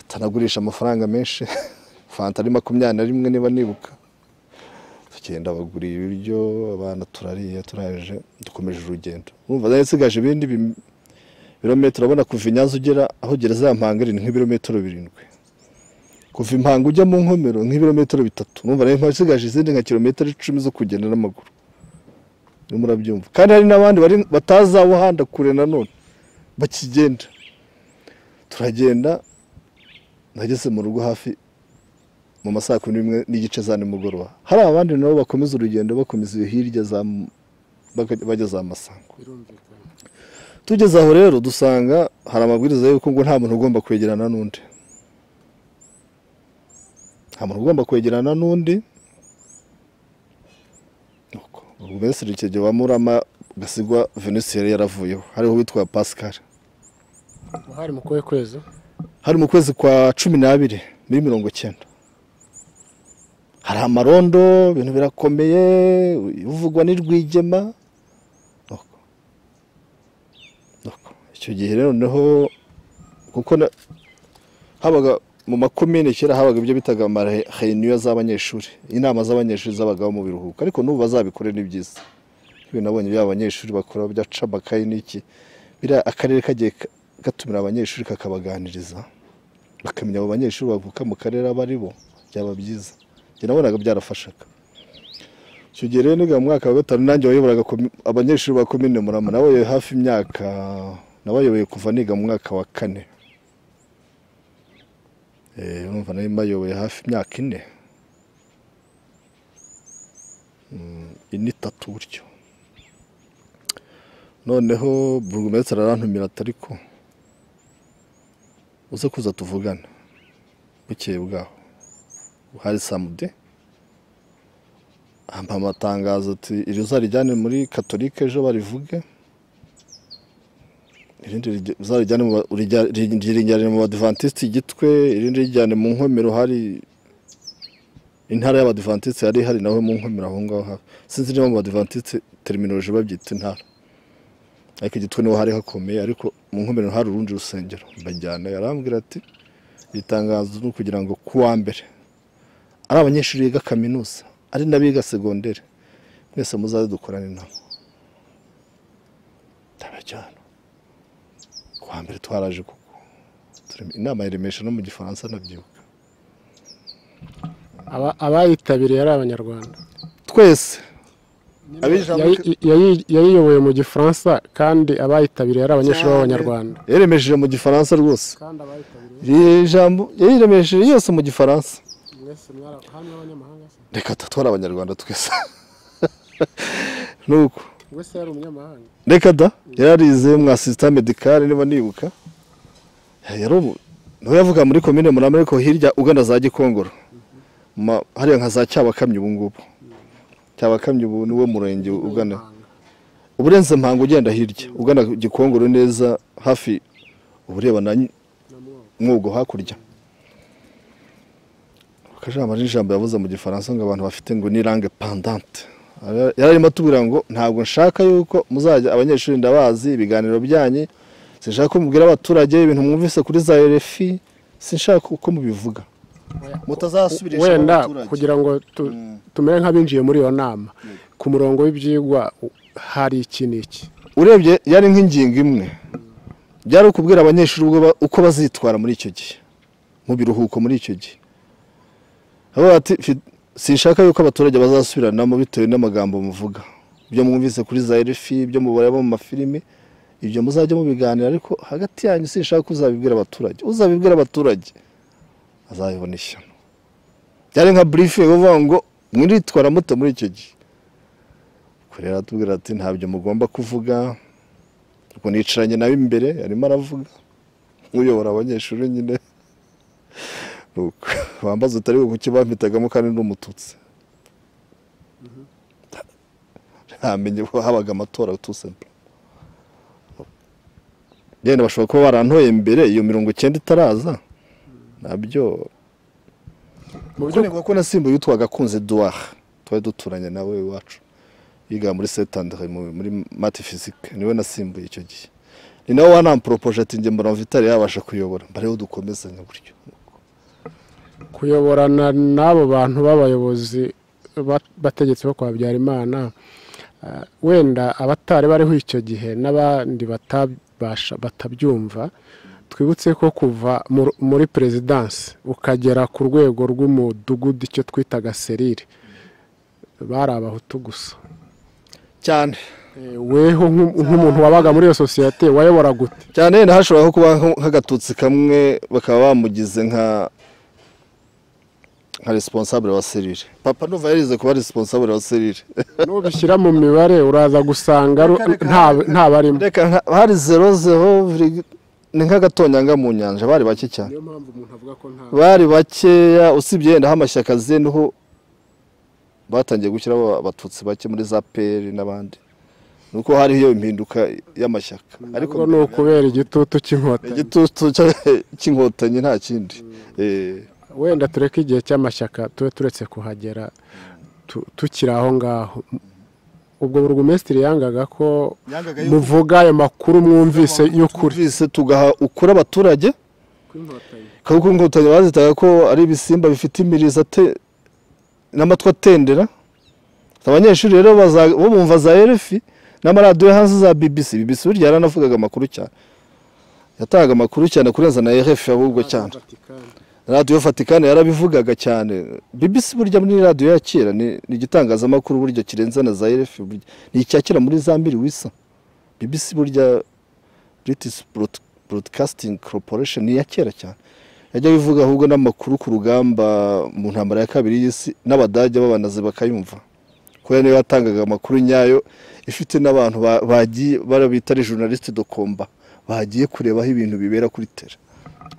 atanagurisha amafaranga menshi fanta ari makumyabiri na rimwe niba nibuka tugenda baguriye ibiryo abana turariye turaje dukomeje urugendo urumva zari nsigaje ibindi bi- birometero urabona kuva i nyanza ugera aho gereza ya mpanga iri ni nk'ibirometero birindwi kuva impanga ujya mu nkomero nk'ibirometero bitatu numva nayo mpamvu isigaje izindi nka kilometero icumi zo kugenda n'amaguru urimo urabyumva kandi hari n'abandi bari batazi aho handa kure nanone bakigenda turagenda nageze mu rugo hafi mu ma saa kumi n'imwe n'igice za nimugoroba hari abandi nabo bakomeza urugendo bakomeza iyo hirya za M- baka- bajya za masango birumvikana tugeze aho rero dusanga hari amabwiriza y'uko ngo nta muntu ugomba kwegerana n'undi nta muntu ugomba kwegerana n'undi Nuko, ubwo Minisitiri Kigeli wa Murama Gasigwa Venus yari yaravuyeho hariho witwa Pascal hari mu kuwe kwezi hari mu kwezi kwa cumi n'abiri muri mirongo cyenda hari amarondo ibintu birakomeye uvugwa ni rwigema Nuko. Nuko. icyo gihe rero noneho kuko na- habaga mu makomine kera habaga ibyo bitaga amareheniyo z'abanyeshuri inama z'abanyeshuri zabagaho mu biruhuko ariko n'ubu bazabikore ni byiza nk'ibi nabonye byaba abanyeshuri bakora byaca amakayi n'iki biriya akarere kagiye ka- gatumira abanyeshuri kakabaganiriza bakamenya abo banyeshuri bavuka mu karere abo ari bo byaba byiza njye nabonaga byarafashaga icyo gihe rero niga mu mwaka wa gatanu nanjye wayoboraga komi- abanyeshuri ba komine murama nabayoboye hafi imyaka nabayoboye kuva niga mu mwaka wa kane Eh, urumva nari mbayoboye hafi imyaka ine Mm, ine itatu gutyo noneho burugumesitiri arantumira ati ariko uze kuza tuvugana bukeye bwaho hari samude ampa amatangazo ati iri uzarijyane muri katolike ejo barivuge irindi rige- uzarijyane mu ba- urija- ri- ririjyane mu badivantiste igitwe irindi rijyane mu nkomero hari intara y'abadivantiste yari hari nawe mu nkomero aho ngaho hafi sinzi niba mu badivantiste terminoloji babyita intara ariko igitwe niho hari hakomeye ariko mu nkomero hari urundi rusengero mbajyana yarambwira ati iri tangazo ni ukugira ngo ku wa mbere ari abanyeshuri biga kaminuza ari n'abiga segonderi mwese muzaze dukorane nabo ndabajyana ku wa mbere twaraje kuko turi- inama ya remesha no mu gifaransa ndabyibuka Aba- abayitabiriye ari abanyarwanda twese abijambo- Yayi- yayi- yayiyoboye mu gifaransa kandi abayitabiriye ari abanyeshuri b'abanyarwanda yaremesheje mu gifaransa rwose kandi abayitabiriye iri jambo yariremesheje yose mu gifaransa mwese mwari abanyamahanga se reka tatwara abanyarwanda twese nuko wese yari umunyamahanga reka da yararize mwa sisita medikare niba nibuka yari umu- niho yavuga muri komine murama ariko hirya ugana za gikongoro Ma- hariya nka za cyabakamyi ubu ngubu cyabakamyi ubu niwo murenge ugana uburenze mpango ugenda hirya ugana gikongoro neza hafi ubureba na Nyi- mwogo hakurya akajambo ari ijambo yavuze mu gifaransa ngo abantu bafite ngo ni langue pendante Ara- yari arimo atubwira ngo ntabwo nshaka yuko muzajya abanyeshuri ndabazi ibiganiro byanyu sinshaka ko mubwira abaturage ibintu mwumvise kuri za RFI sinshaka uko mubivuga mutazasubirisha wenda abaturage. kugira ngo tu- tumere nk'abinjiye muri iyo nama ku murongo w'ibyigwa u- hari iki n'iki urebye yari nk'ingingo imwe byari ukubwira abanyeshuri ubwo ba- uko bazitwara muri icyo gihe mu biruhuko muri icyo gihe aho bati "Fi- sinshaka yuko abaturage bazasubiranamo bitewe n'amagambo muvuga ibyo mwumvise kuri za RFI ibyo mubareba mu mafilimi ibyo muzajya mubiganira ariko hagati yanyu sinshaka ko uzabibwira abaturage uzabibwira abaturage azabibona ishyano byari nka briefing uvuga ngo mwiritwara muto muri icyo gihe kurera atubwira ati ntabyo mugomba kuvuga ubwo nicaranye nawe imbere arimo aravuga uyobora abanyeshuri nyine Nuko, bambaza utari buke bampitagamo kandi n'umututsi ntamenye ko habaga amatora tusempe yenda bashobora kuba barantoye mbere iyo mirongo icyenda itaraza nabyo mu kuko by'ukuri nibuka ko nasimbuye utwaga akunze duwaha twari duturanye nawe iwacu yiga muri setandere muri mate fizike niwe nasimbuye icyo gihe ni nawe wanamporopoje ati njye mbona vitali yabasha kuyobora mbare dukomezanya gutyo kuyoborana n'abo bantu b'abayobozi ba- bategetsi bo kwa Habyarimana ah, wenda abatari bariho icyo gihe n'abandi batabasha batabyumva twibutse ko kuva mu- muri perezidansi ukagera ku rwego rw'umudugudu icyo twitaga serire bari abahutu gusa cyane Eh, weho nk'u- nk'umuntu wabaga muri iyo sosiyete wayoboraga ute cyane wenda hashobora kuba nko- nk'agatutsi kamwe bakaba bamugize nka nka responsable wa serire papa ndumva yarize kuba responsable wa serire nubishyira mu mibare uraza gusanga ru- Reka- reka- nta- ntabarimo reka nka- hari zero zero viri- ni nk'agatonyanga mu nyanja bari bake cyane niyo mpamvu umuntu avuga ko nta bari bakeya usibye yenda aho amashyaka azeniho batangiye gushyiraho abatutsi bake muri za peri n'abandi ni uko hariho iyo impinduka y'amashyaka ariko ariko ni ukubera igitutu cy'inkotanyi igitutu cya- cy'inkotanyi nta kindi Eh, wenda tureke igihe cy'amashyaka tube turetse kuhagera tu- tukiri aho ngaho ubwo burugumesitiri yangaga ko muvuga ayo makuru mwumvise y'ukuri twumvise tugaha ukuri abaturage kuko inkotanyi bazitaga ko ari ibisimba bifite imirizo ate- n'amatwi atendera abanyeshuri rero baza- bo bumva za rfi n'amaradiyo yo hanze za bbc bbc burya yaranavugaga amakuru cyane yatangaga amakuru cyane kurenza na rfi ahubwo cyane radiyo vatikani yarabivugaga cyane bbc burya muri radiyo ya kera ni ni igitangazamakuru burya kirenze na za rfi burya ni icya kera muri za mbiri wisa bbc burya british Broad- broadcasting corporation ni iya kera cyane yajya bivuga ahubwo n'amakuru ku rugamba mu ntambara ya kabiri y'isi n'abadage b'abanazi bakayumva kubera niyo yatangaga amakuru nyayo ifite n'abantu ba- bagiye barabita ari journaliste de combat bagiye kureba aho ibintu bibera kuri tera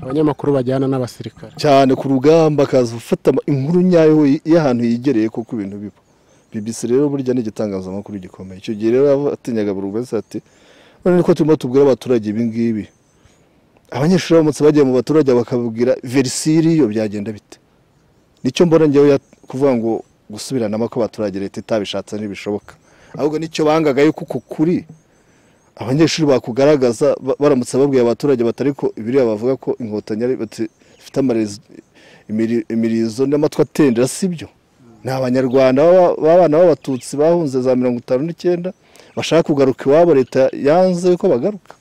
abanyamakuru bajyana n'abasirikare cyane ku rugamba akaza ufata ama- inkuru nyayo y- y'ahantu yigereye kuko ibintu biba bbc rero burya ni igitangazamakuru gikomeye icyo gihe rero atinyaga buri wese ati none niko turimo tubwira abaturage ibi ngibi abanyeshuri baramutse bagiye mu baturage bakabwira verisiyo iriyo byagenda bite nicyo mbona njyewe ya- kuvuga ngo gusubiranamo ko abaturage leta itabishatse ntibishoboka ahubwo nicyo bangaga yuko uko kuri abanyeshuri bakugaragaza ba- baramutse babwiye abaturage batari ko ibiriya bavuga ko inkotanyi ari bati- zifite amarizo- imiri- imirizo n'amatwi atendera sibyo ni abanyarwanda b'aba- b'abana b'abatutsi bahunze za mirongo itanu n'icyenda bashaka kugaruka iwabo leta yanze ko bagaruka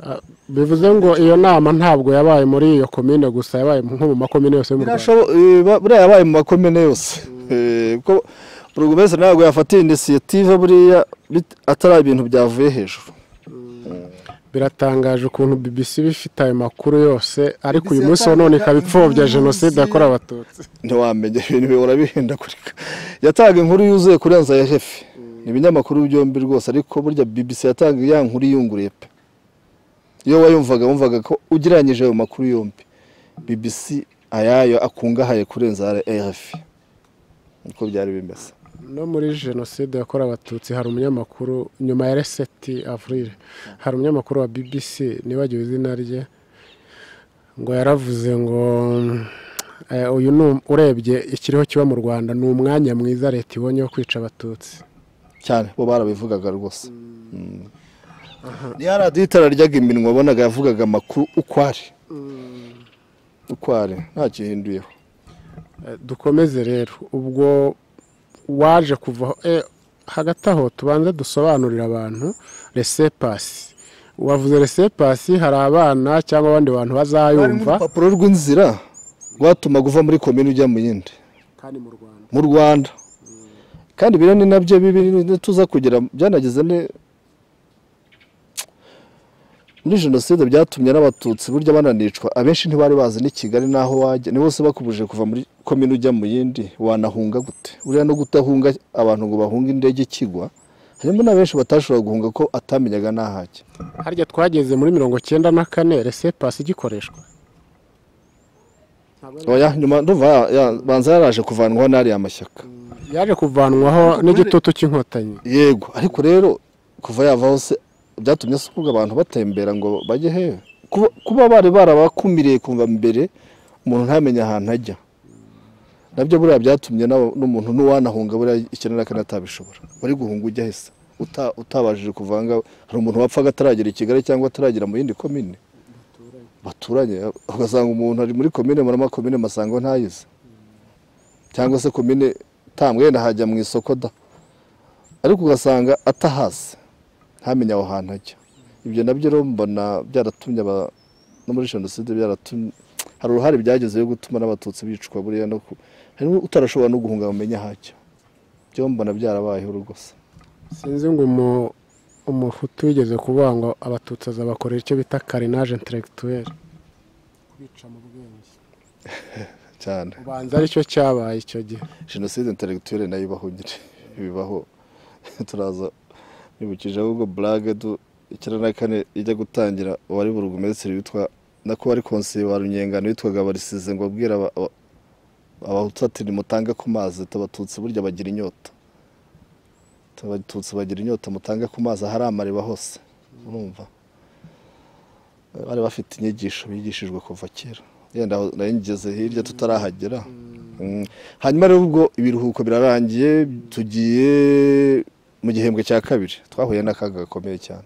Ah, bivuze ngo iyo nama ntabwo yabaye muri iyo komine gusa yabaye nko mu makomine yose yo mu rwanda Birashobo- eh, ba- buriya yabaye mu makomine yose Eh, kuko burugumesitiri ntabwo yafatiye inisiyative buriya bit- atari ibintu byavuye hejuru biratangaje ukuntu bbc bifite ayo makuru yose ariko uyu munsi wa none ikaba ipfobya jenoside yakorewe abatutsi ntiwamenya ibintu bihora bihindagurika yatanga inkuru yuzuye kurenza ya hefe ni ibinyamakuru byombi rwose ariko burya bbc yatanga ya nkuru iyunguruye pe iyo wayumvaga wumvaga ko ugereranyije ayo makuru yombi bbc ayayo akungahaye kurenza rf niko byari bimeze no muri jenoside yakorewe abatutsi hari umunyamakuru nyuma ya reseti avrire hari umunyamakuru wa bbc nibagiwe izina rye ngo yaravuze ngo eh, uyu ni um- urebye ikiriho kiba mu rwanda ni umwanya mwiza leta ibonye wo kwica abatutsi cyane bo barabivugaga rwose Mm. niyo radiyo itararyaga iminwa wabonaga yavugaga amakuru uko ari uko ari nta gihinduyeho Eh, dukomeze rero ubwo waje kuva eh, hagati aho tubanze dusobanurira abantu resepasi wavuze resepasi hari abana cyangwa abandi bantu bazayumva urupapuro rw'inzira rwatumaga uva muri komini ujya mu yindi kandi mu rwanda mu rwanda kandi biriya ni nabyo bibi tuza kugira byanagize ne muri jenoside byatumye n'abatutsi burya bananicwa abenshi ntibari bazi n'i kigali n'aho wajya ni bose bakubuje kuva muri komini ujya mu yindi wanahunga gute uriya no kudahunga abantu ngo bahunge indege ikigwa harimo n'abenshi batashoboraga guhunga ko atamenyaga n'ahajya harya twageze muri mirongo cyenda na kane resepasi igikoreshwa Oya, nyuma ndumva ya- ya- banza yaraje kuvanwaho n'ariya mashyaka yaje kuvanwaho n'igitutu cy'inkotanyi yego ariko rero kuva yavaho se byatumye se kuvuga abantu batembera ngo bajye hehe kuba, kuba bari barabakumiriye kumva mbere umuntu ntamenye ahantu ajya nabyo buriya byatumye n'aba- n'umuntu n'uwanahunga buriya ikenera kandi atabishobora wari guhunga ujya hesa uta- utabashije kuvanga hari umuntu wapfaga ataragera i kigali cyangwa ataragera mu yindi komine baturanye ugasanga umuntu ari muri komine murama komine masanga ntayizi cyangwa se komine tamwenda hajya mu isoko da ariko ugasanga atahazi ntamenye aho hantu ajya ibyo nabyo rero mbona byaratumye aba- no muri jenoside byaratumye hari uruhare byageze yo gutuma n'abatutsi bicwa buriya no ku harimo utarashobora no guhunga ngo amenye aho ajya byo mbona byarabayeho rwose sinzi ngo umu- umuhutu wigeze kuvuga ngo abatutsi azabakorera icyo bita karinage interegituweri kubica mu bwenge cyane ubanza aricyo cyabaye icyo gihe jenoside interegituwere nayo ibaho nyine bibaho turaza bibukije ahubwo burage du icyenda na kane ijya gutangira uwari burugumesitiri witwa nako wari konseye wa runyengano witwaga barisize ngo abwira aba- aba- abahutu ati nimutange ku mazi abatutsi burya bagira inyota Ati, abatutsi bagira inyota mutange ku mazi ahari amariba hose urumva bari bafite inyigisho bigishijwe kuva kera yenda aho nari ngeze hirya tutarahagera Mm. hanyuma rero ubwo ibiruhuko birarangiye tugiye mu gihembwe cya kabiri twahuye n'akaga gakomeye cyane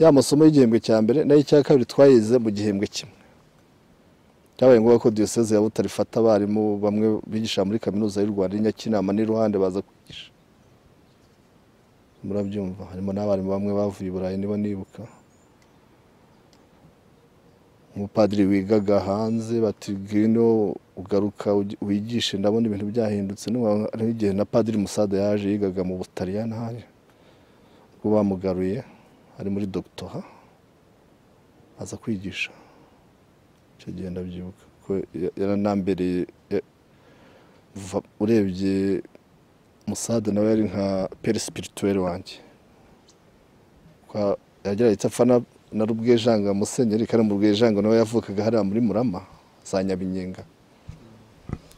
ya masomo y'igihembwe cya mbere n'ay'icya kabiri twayize mu gihembwe kimwe byabaye ngombwa ko diyoseze ya butare ifata abarimu bamwe bigisha muri kaminuza y'u rwanda y'i nyakinama n'iruhande baza kwigisha murabyumva harimo n'abarimu bamwe bavuye i burayi niba nibuka umupadiri wigaga hanze bati ngwino ugaruka ugi- wigishe ndabona ibintu byahindutse n'ubu hari igihe na padiri musada yaje yigaga mu butaliyani hano ubwo bamugaruye ari muri dogitora aza kwigisha icyo gihe ndabyibuka ko ya- yaranambereye ya- va- urebye musada nawe yari nka peri sipirituweri wanjye Kwa- yageraga icyo apfa na- na rubwejanga musenyeri kandi mu rwejanga nawe yavukaga hariya muri murama za nyabinyenga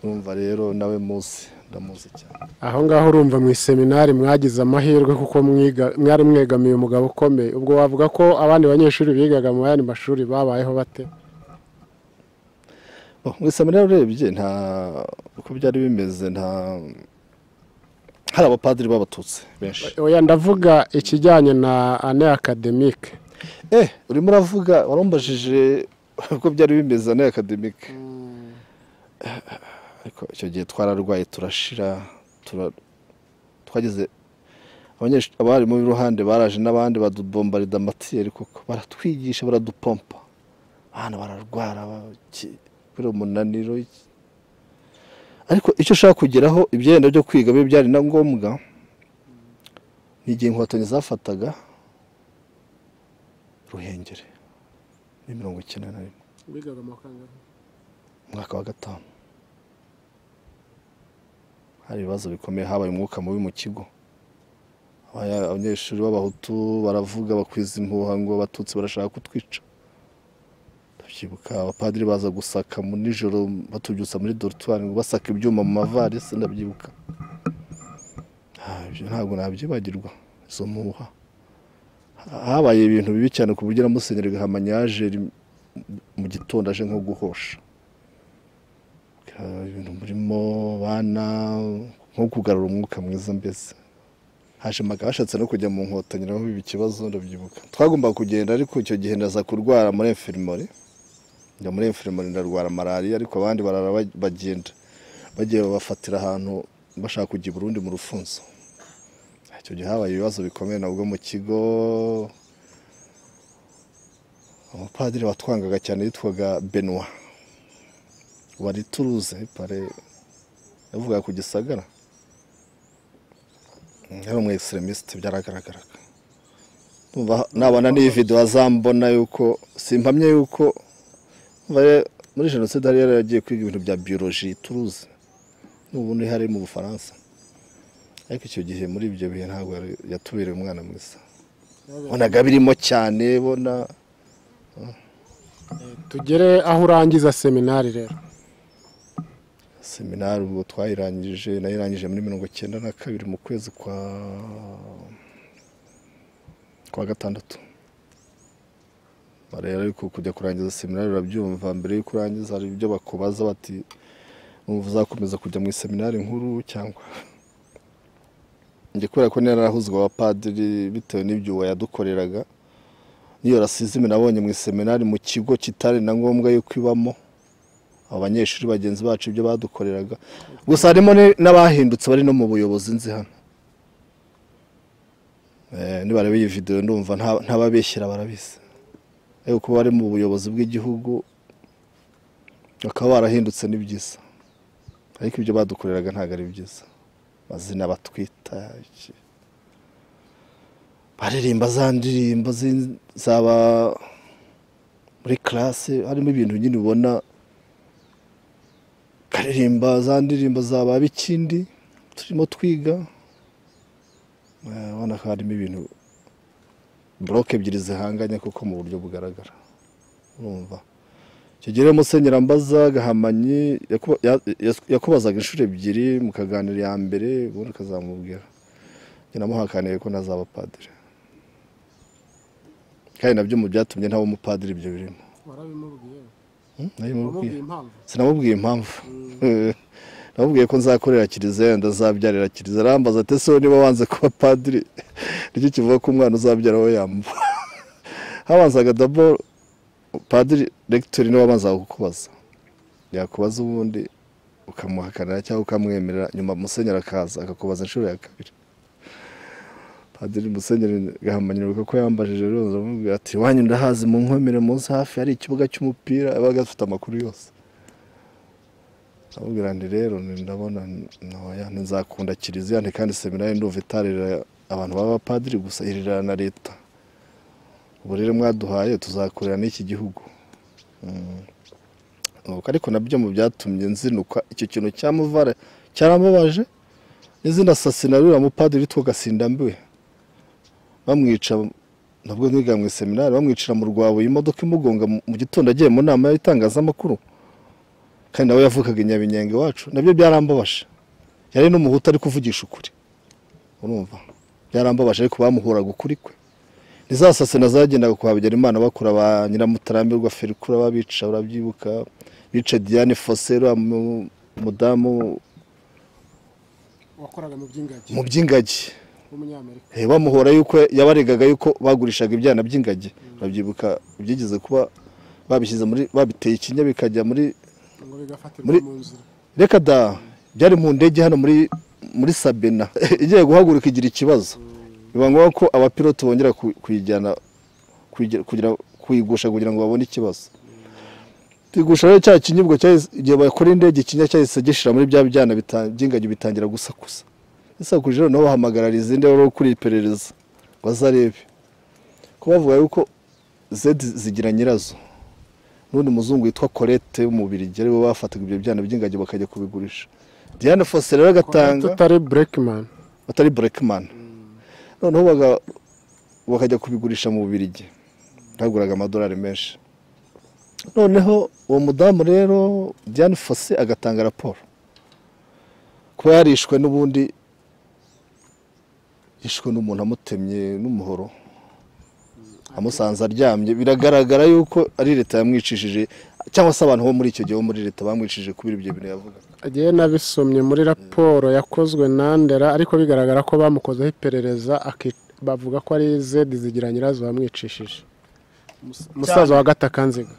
urumva rero nawe muzi ndamuzi cyane aho ngaho urumva mu iseminari mwagize amahirwe kuko mwiga- mwari mwegamiye umugabo ukomeye ubwo wavuga ko abandi banyeshuri bigaga mu yandi mashuri babayeho bate Oh, mu iseminari urebye nta uko byari bimeze nta hari abapadiri b'abatutsi benshi oya ndavuga ikijyanye na ane akademike eh urimo uravuga warumbajije uko byari bimeze na akademike ariko icyo gihe twararwaye turashira tura- twagize abanyeshu- abarimu b'iruhande baraje n'abandi badubombarida amatiyeri koko baratwigisha baradupompa abana bararwara ba- iki- kubera umunaniro iki. ariko icyo ushaka kugeraho ibyenda byo kwiga bibe byari na ngombwa ni igihe inkotanyi zafataga ruhengeri ni mirongo icyenda na rimwe umwaka wa gatanu hari ibibazo bikomeye habaye umwuka mubi mu kigo Abanya- abanyeshuri b'abahutu baravuga bakwiza impuha ngo abatutsi barashaka kutwica ndabyibuka abapadiri baza gusaka mu nijoro batubyutsa muri dorutwari ngo basaka ibyuma mu mavarisi ndabyibuka Ah, ibyo ntabwo nabyibagirwa izo mpuha Ha- habaye ibintu bibi cyane ku buryo na musenyeri gahamanyi yaje ri- mu gitondo aje nko guhosha Ah, ibintu murimo bana nko kugarura umwuka mwiza mbese haje amagambo ashatse no kujya mu nkotanyi naho biba ikibazo ndabyibuka twagombaga kugenda ariko icyo gihe ndaza kurwara muri enferimori njya muri enferimori ndarwara malariya ariko abandi barara ba- bagenda bagiye babafatira ahantu bashaka kujya i Burundi mu rufunzo icyo gihe habaye ibibazo bikomeye nabwo mu kigo umupadiri watwangaga cyane yitwaga Benoit wari turuze pare yavugaga ku gisagara yari umu extremiste byaragaragaraga Ndumva nabona n'iyi video azambona yuko simpamye yuko umva ye- muri jenoside hari yari yagiye kwiga ibintu bya biologie turuze n'ubu ni hari mu bufaransa ariko icyo gihe muri ibyo bihe ntabwo yari- yatubereye umwana mwiza bonaga birimo cyane bona tugere aho urangiza seminari rero seminari ubwo twayirangije nayirangije muri mirongo icyenda na kabiri mu kwezi kwa kwa gatandatu rero ariko kujya kurangiza seminari urabyumva mbere y'uko urangiza hari ibyo bakubaza bati "Wumva uzakomeza kujya mu iseminari nkuru cyangwa njye kubera ko narahuzwa abapadiri bitewe n'ibyuwo yadukoreraga n'iyo rasizime nabonye mu iseminari mu kigo kitari na ngombwa yuko ibamo abanyeshuri bagenzi bacu ibyo badukoreraga gusa harimo n'abahindutse bari no mu buyobozi nzi hano Eh, nibareba iyi videwo ndumva nta- ntababeshyira barabizi ariko kuba bari mu buyobozi bw'igihugu bakaba barahindutse ni byiza ariko ibyo badukoreraga ntabwo ari byiza amazina batwita iki. baririmba za ndirimbo z'in- zaba muri classe harimo ibintu nyine ubona karirimba za ndirimbo zaba bikindi turimo twiga Eh, ubona ko harimo ibintu buroke ebyiri zihanganye kuko mu buryo bugaragara urumva kigere musenyera mbaza gahamanyi yakuba- ya- ya- yakubazaga inshuro ebyiri mukaganira iya mbere ubundi ukazamubwira njye namuhakaniye ko ntazaba padiri kandi nabyo mu byatumye ntaba umupadiri ibyo birimo warabimubwiye Hmm? Nabimubwiye. wamubwiye impamvu sinamubwiye impamvu namubwiye ko nzakorera kiliziya yenda azabyarira kiliziya arambaza ati ese wowe niba wanze kuba padiri nicyo kivuga ko umwana uzabyara we yambu habanzaga dabo padiri regitori niwe wabanzaga kukubaza yakubaza ubundi ukamuhakanira cyangwa ukamwemerera nyuma musenyeri akaza akakubaza inshuro ya kabiri padiri musenyeri gahamanyirwa ko yambajije rero ndamubwira ati wanyu ndahazi mu nkomere munsi hafi hari ikibuga cy'umupira abaga afite amakuru yose ndamubwira nti rero ni- ndabona ntoya ntizakunda kiliziya nti kandi seminari ndumva itarira abantu b'abapadiri gusa irira na leta ubu rero mwaduhaye tuzakorera n'iki gihugu Mm. Nuko ariko nabyo mu byatumye nzinuka icyo kintu cyamuvara cyaramubaje n'izindi asasina ruriya mupadiri witwa gasindambiwe bamwica nabwo niga mu iseminari bamwicira mu rwabuye imodoka imugonga mu- mu gitondo agiye mu nama y'itangazamakuru kandi nawe yavugaga inyabinyenge iwacu nabyo byarambabaje yari n'umuhutu ari kuvugisha ukuri urumva byarambabaje ariko bamuhuraga ukuri kwe ntizasasena zagendaga kwa Habyarimana bakura ba nyiramutaramirwa ferikura babica urabyibuka bica diane fose uriya mu- mudamu wakoraga mu by'ingagi mu by'ingagi w'umunyamerika Eh, bamuhora yuko yabaregaga yuko bagurishaga ibyana by'ingagi urabyibuka byigeze kuba babishyize muri babiteye ikinya bikajya muri ngo Muri- bigafatirwa mu nzira reka da byari mu ndege hano muri muri sabena igiye guhaguruka igira ikibazo biba ngombwa ko abapilote bongera ku- kuyijyana kuyige- kugira kuyigusha kugira ngo babone ikibazo tuyigusha rero cya kinyibwa cyahise- igihe bakora indege ikinya cyahise gishira muri bya byana bita- by'ingagi bitangira gusakuza isakuje rero nabo bahamagarara izindi rero kuri iperereza bazarebe ko bavuga yuko zedi zigira nyirazo n'undi muzungu witwa Colette w'umubirigi ariwe bafataga ibyo byana by'ingagi bakajya kubigurisha Diane Fossey rero agatanga tutari burekimani batari Blackman noneho baga- bakajya kubigurisha mu Bubiligi baguraga amadolari menshi noneho uwo mudamu rero Diane Fossey agatanga raporo kuba yarishwe n'ubundi yishwe n'umuntu amutemye n'umuhoro amusanze aryamye biragaragara yuko ari leta yamwicishije cyangwa se abantu bo muri icyo gihe bo muri leta bamwicishije kubera ibyo bintu yavugaga agiye nabisomye muri raporo yakozwe na ndera ariko bigaragara ko bamukozeho iperereza aki- bavuga ko ari zedi zigira nyirazo bamwicishije Mus- umusaza wa gatakanziga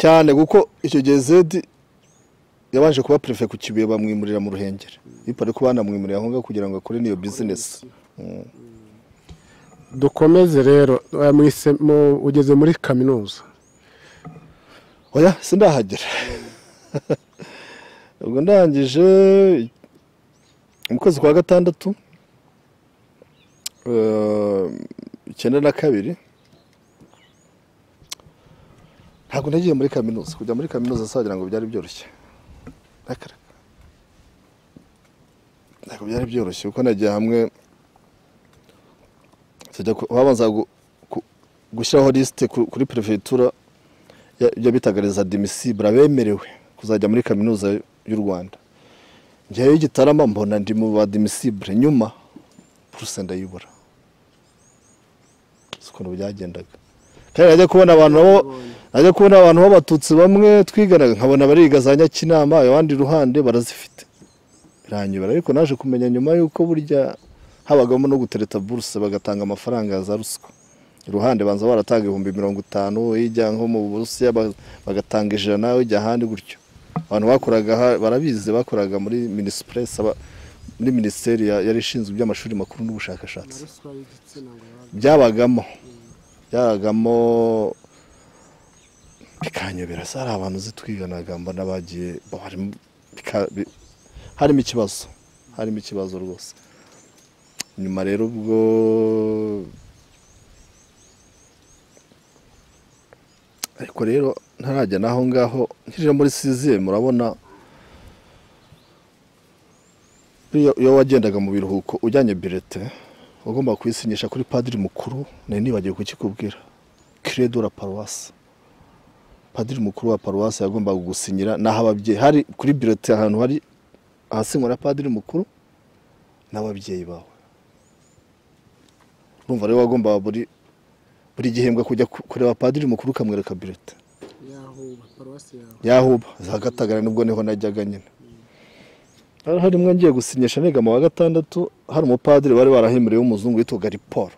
cyane kuko icyo gihe zedi yabanje kuba perefe ku kibuye bamwimurira mu ruhengeri bipare ko banamwimurira aho ngaho kugira ngo akore n'iyo bizinesi dukomeze rero eh, mu ise- mu- ugeze muri kaminuza oya sindahagera ubwo ndangije mu kwezi kwa gatandatu eh, icyenda na kabiri ntabwo nagiye muri kaminuza kujya muri kaminuza sagira ngo byari byoroshye Akareka. ntabwo byari byoroshye kuko nagiye hamwe tujya ku- babanza gu- ku- gushyiraho lisite ku- kuri perefegitura ya- ibyo bitaga les admissible abemerewe kuzajya muri kaminuza y'u rwanda njyewe y'igitarama mbona ndi mu badimisible nyuma puruse ndayibura si ukuntu byagendaga kandi najya kubona abantu nabo najya kubona abantu b'abatutsi bamwe twiganaga nkabona bariga za nyakinama abandi iruhande barazifite biranyobera ariko naje kumenya nyuma y'uko burya habagamo no gutereta buruse bagatanga amafaranga ya za ruswa iruhande banza baratanga ibihumbi mirongo itanu ijya nko mu burusiya ba- bagatanga ijana ijya ahandi gutyo abantu bakoraga ha- barabizi bakoraga muri minisipuresi muri minisiteri ya- yari ishinzwe iby'amashuri makuru n'ubushakashatsi ruswa y'igitsina gore byabagamo byabagamo bikanyobera se hari abantu zitwiganaga mbona bagiye barimo bika- bi- harimo ikibazo harimo ikibazo rwose nyuma rero ubwo ariko rero ntarajya naho ngaho nkije muri siziye murabona iyo iyo wagendaga mu biruhuko ujyanye birete wagomba kuyisinyisha kuri padiri mukuru nari nibagiwe kukikubwira credo la paruwasi padiri mukuru wa paruwasi yagombaga gusinyira n'aho ababyeyi hari kuri birete ahantu hari ahasinywa na padiri mukuru n'ababyeyi bawe urumva rero wagombaga buri buri gihembwe kujya ku- kureba padiri mukuru ukamwereka birete yahuba paruwasi yawe yahuba zagatagara nubwo niho najyaga nyine hari harimwo ngiye gusinyisha negama wa gatandatu hari umupadiri bari barahemuriwe w'umuzungu witwaga riporo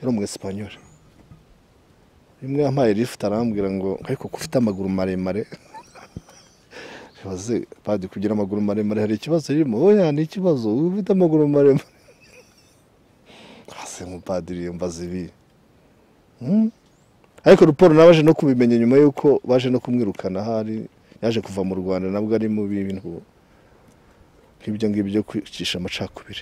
yari umwesipanyoli rimwe yampaye lift arambwira ngo ariko ko ufite amaguru maremare baze padiri kugira amaguru maremare hari ikibazo ririmo oya ni ikibazo wowe ufite amaguru maremare hasi umupadiri yambaza ibi Hmm? ariko raporo nabaje no kubimenya nyuma y'uko baje no kumwirukana ahari yaje kuva mu rwanda nabwo ari mu bintu nk'ibyo ngibyo byo kwicisha amacakubiri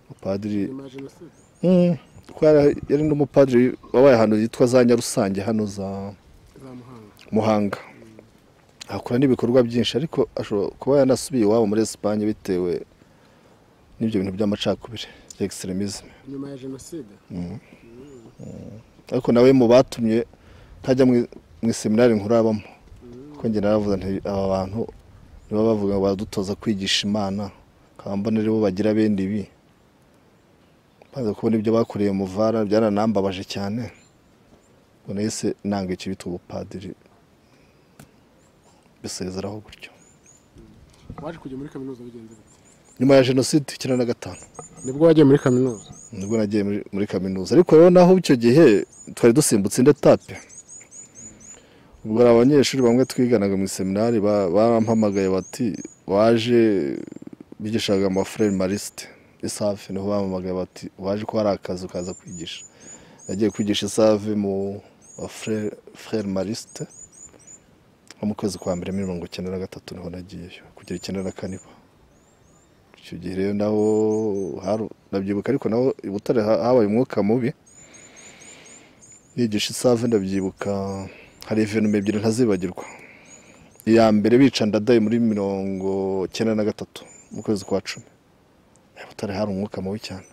umupadiri nyuma ya jenoside Mm, kuko yari- yari n'umupadiri wabaye ahantu yitwa za nyarusange hano za za muhanga muhanga akora n'ibikorwa byinshi ariko ashobora kuba yanasubiye iwabo muri esipanye bitewe n'ibyo bintu by'amacakubiri bya egiseremisme nyuma ya jenoside ariko nawe mu batumye ntajya mu- mu iseminari nkurabamo kuko njye naravuze nti aba bantu nibo bavuga ngo badutoza kwigisha imana nkaba mbona ari bo bagira bene ibi maze kubona ibyo bakoreye muvara byaranambabaje cyane ngo nahise nanga icyo bita ubupadiri bisezeraho gutyo waje kujya muri kaminuza bigenze bite nyuma ya jenoside icyenda na gatanu nibwo wagiye muri kaminuza nibwo nagiye muri- muri kaminuza ariko rero naho icyo gihe twari dusimbutse indi etape ubwo hari abanyeshuri bamwe twiganaga mu iseminari ba- barampamagaye bati waje bigishaga amafurere marisite isave niho bampamagaye bati waje ko hari akazi ukaza kwigisha nagiye kwigisha isave mu bafurere marisite nko mu kwezi kwa mbere muri mirongo icyenda na gatatu niho nagiyeyo kugera icyenda na kane ba icyo gihe rero naho haru- ndabyibuka ariko naho i butare ha- habaye umwuka mubi yigisha isave ndabyibuka hari ivenuma ebyiri ntazibagirwa iya mbere bica ndadaye muri mirongo cyenda na gatatu mu kwezi kwa cumi i butare hari umwuka mubi cyane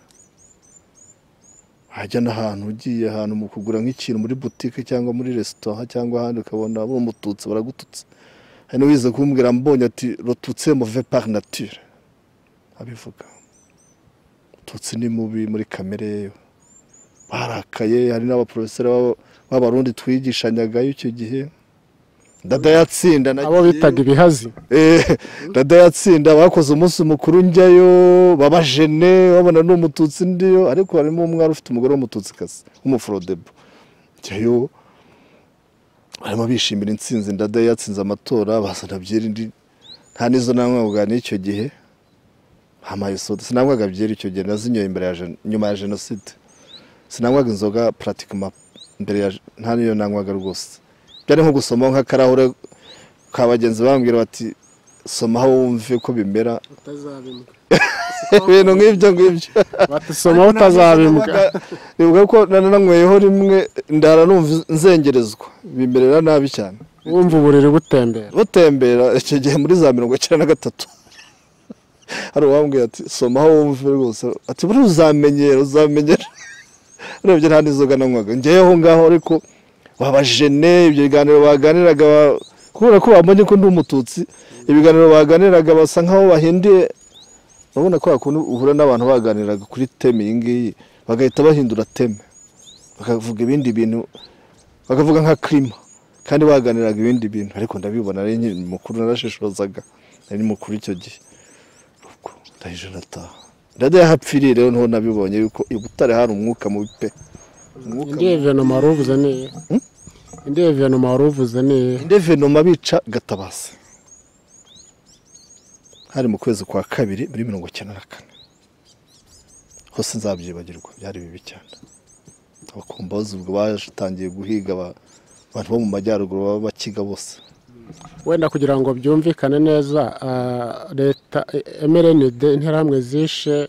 hajya n'ahantu ugiye ahantu mu kugura nk'ikintu muri butike cyangwa muri resitora cyangwa ahandi ukabona bumututse baragututse hari n'uwize kumbwira mbonye ati rotutse move par nature abivuga tutsi ni mubi muri kamere yewe barakaye hari n'abaporofeseri b'aba- b'abarundi twigishanyagayo icyo gihe dada yatsinda nagiyeyo. abo bitaga ibihazi Eh, ndadayatsinda bakoze umunsi mukuru njyayo babajene babona ni umututsi ndiyo ariko harimo umwari ufite umugore w'umututsikazi w'umuforodebo njyayo barimo bishimira intsinzi ndada yatsinze amatora bazana byeri ndi nta n'izo nanywaga n'icyo gihe amayisoda sinanywaga byeri icyo gihe nazinyoye imbere ya jen- nyuma ya jenoside sinanywaga inzoga puratikima mbere ya nta niyo nanywaga rwose byari nko gusoma nk'akarahure ka bagenzi bambwira bati soma aho wumve ko bimera utazabimbwa ibintu nk'ibyo ngibyo batisoma utazabimbwa nibuka ko nananyweyeho rimwe ndara numva nzengerezwa bimerera nabi cyane wumva uburiri butembera butembera icyo gihe muri za mirongo icyenda na gatatu hari uwambwira ati soma aho wumve rwose ati buri uzamenyera uzamenyera urebye nta n'inzoga nanywaga njyewe aho ngaho ariko babajene ibyo biganiro baganiraga ba- kubera ko bambonye ko ndi umututsi ibiganiro baganiraga basa nkaho bahinduye urabona ko hakuntu uhura n'abantu baganiraga kuri teme iyi ngiyi bagahita bahindura teme bakavuga ibindi bintu bakavuga nka kirima kandi baganiraga ibindi bintu ariko ndabibona ari nkiri mukuru narashishozaga nari mukuru icyo gihe ubwo ndahije ndataha ndajya hapfiriye rero niho nabibonye yuko i butare hari umwuka mubi pe umwuka indi evenoma wari uvuze ni iye indi evenoma wari uvuze ni iye inde venoma bica gatabazi hari mu kwezi kwa kabiri muri mirongo icyenda na kane hose nzabyibagirwa byari bibi cyane abakombozi ubwo batangiye guhiga aba- abantu bo mu majyaruguru baba bakiga bose wenda kugira ngo byumvikane neza ah, leta mrnd interahamwe zishe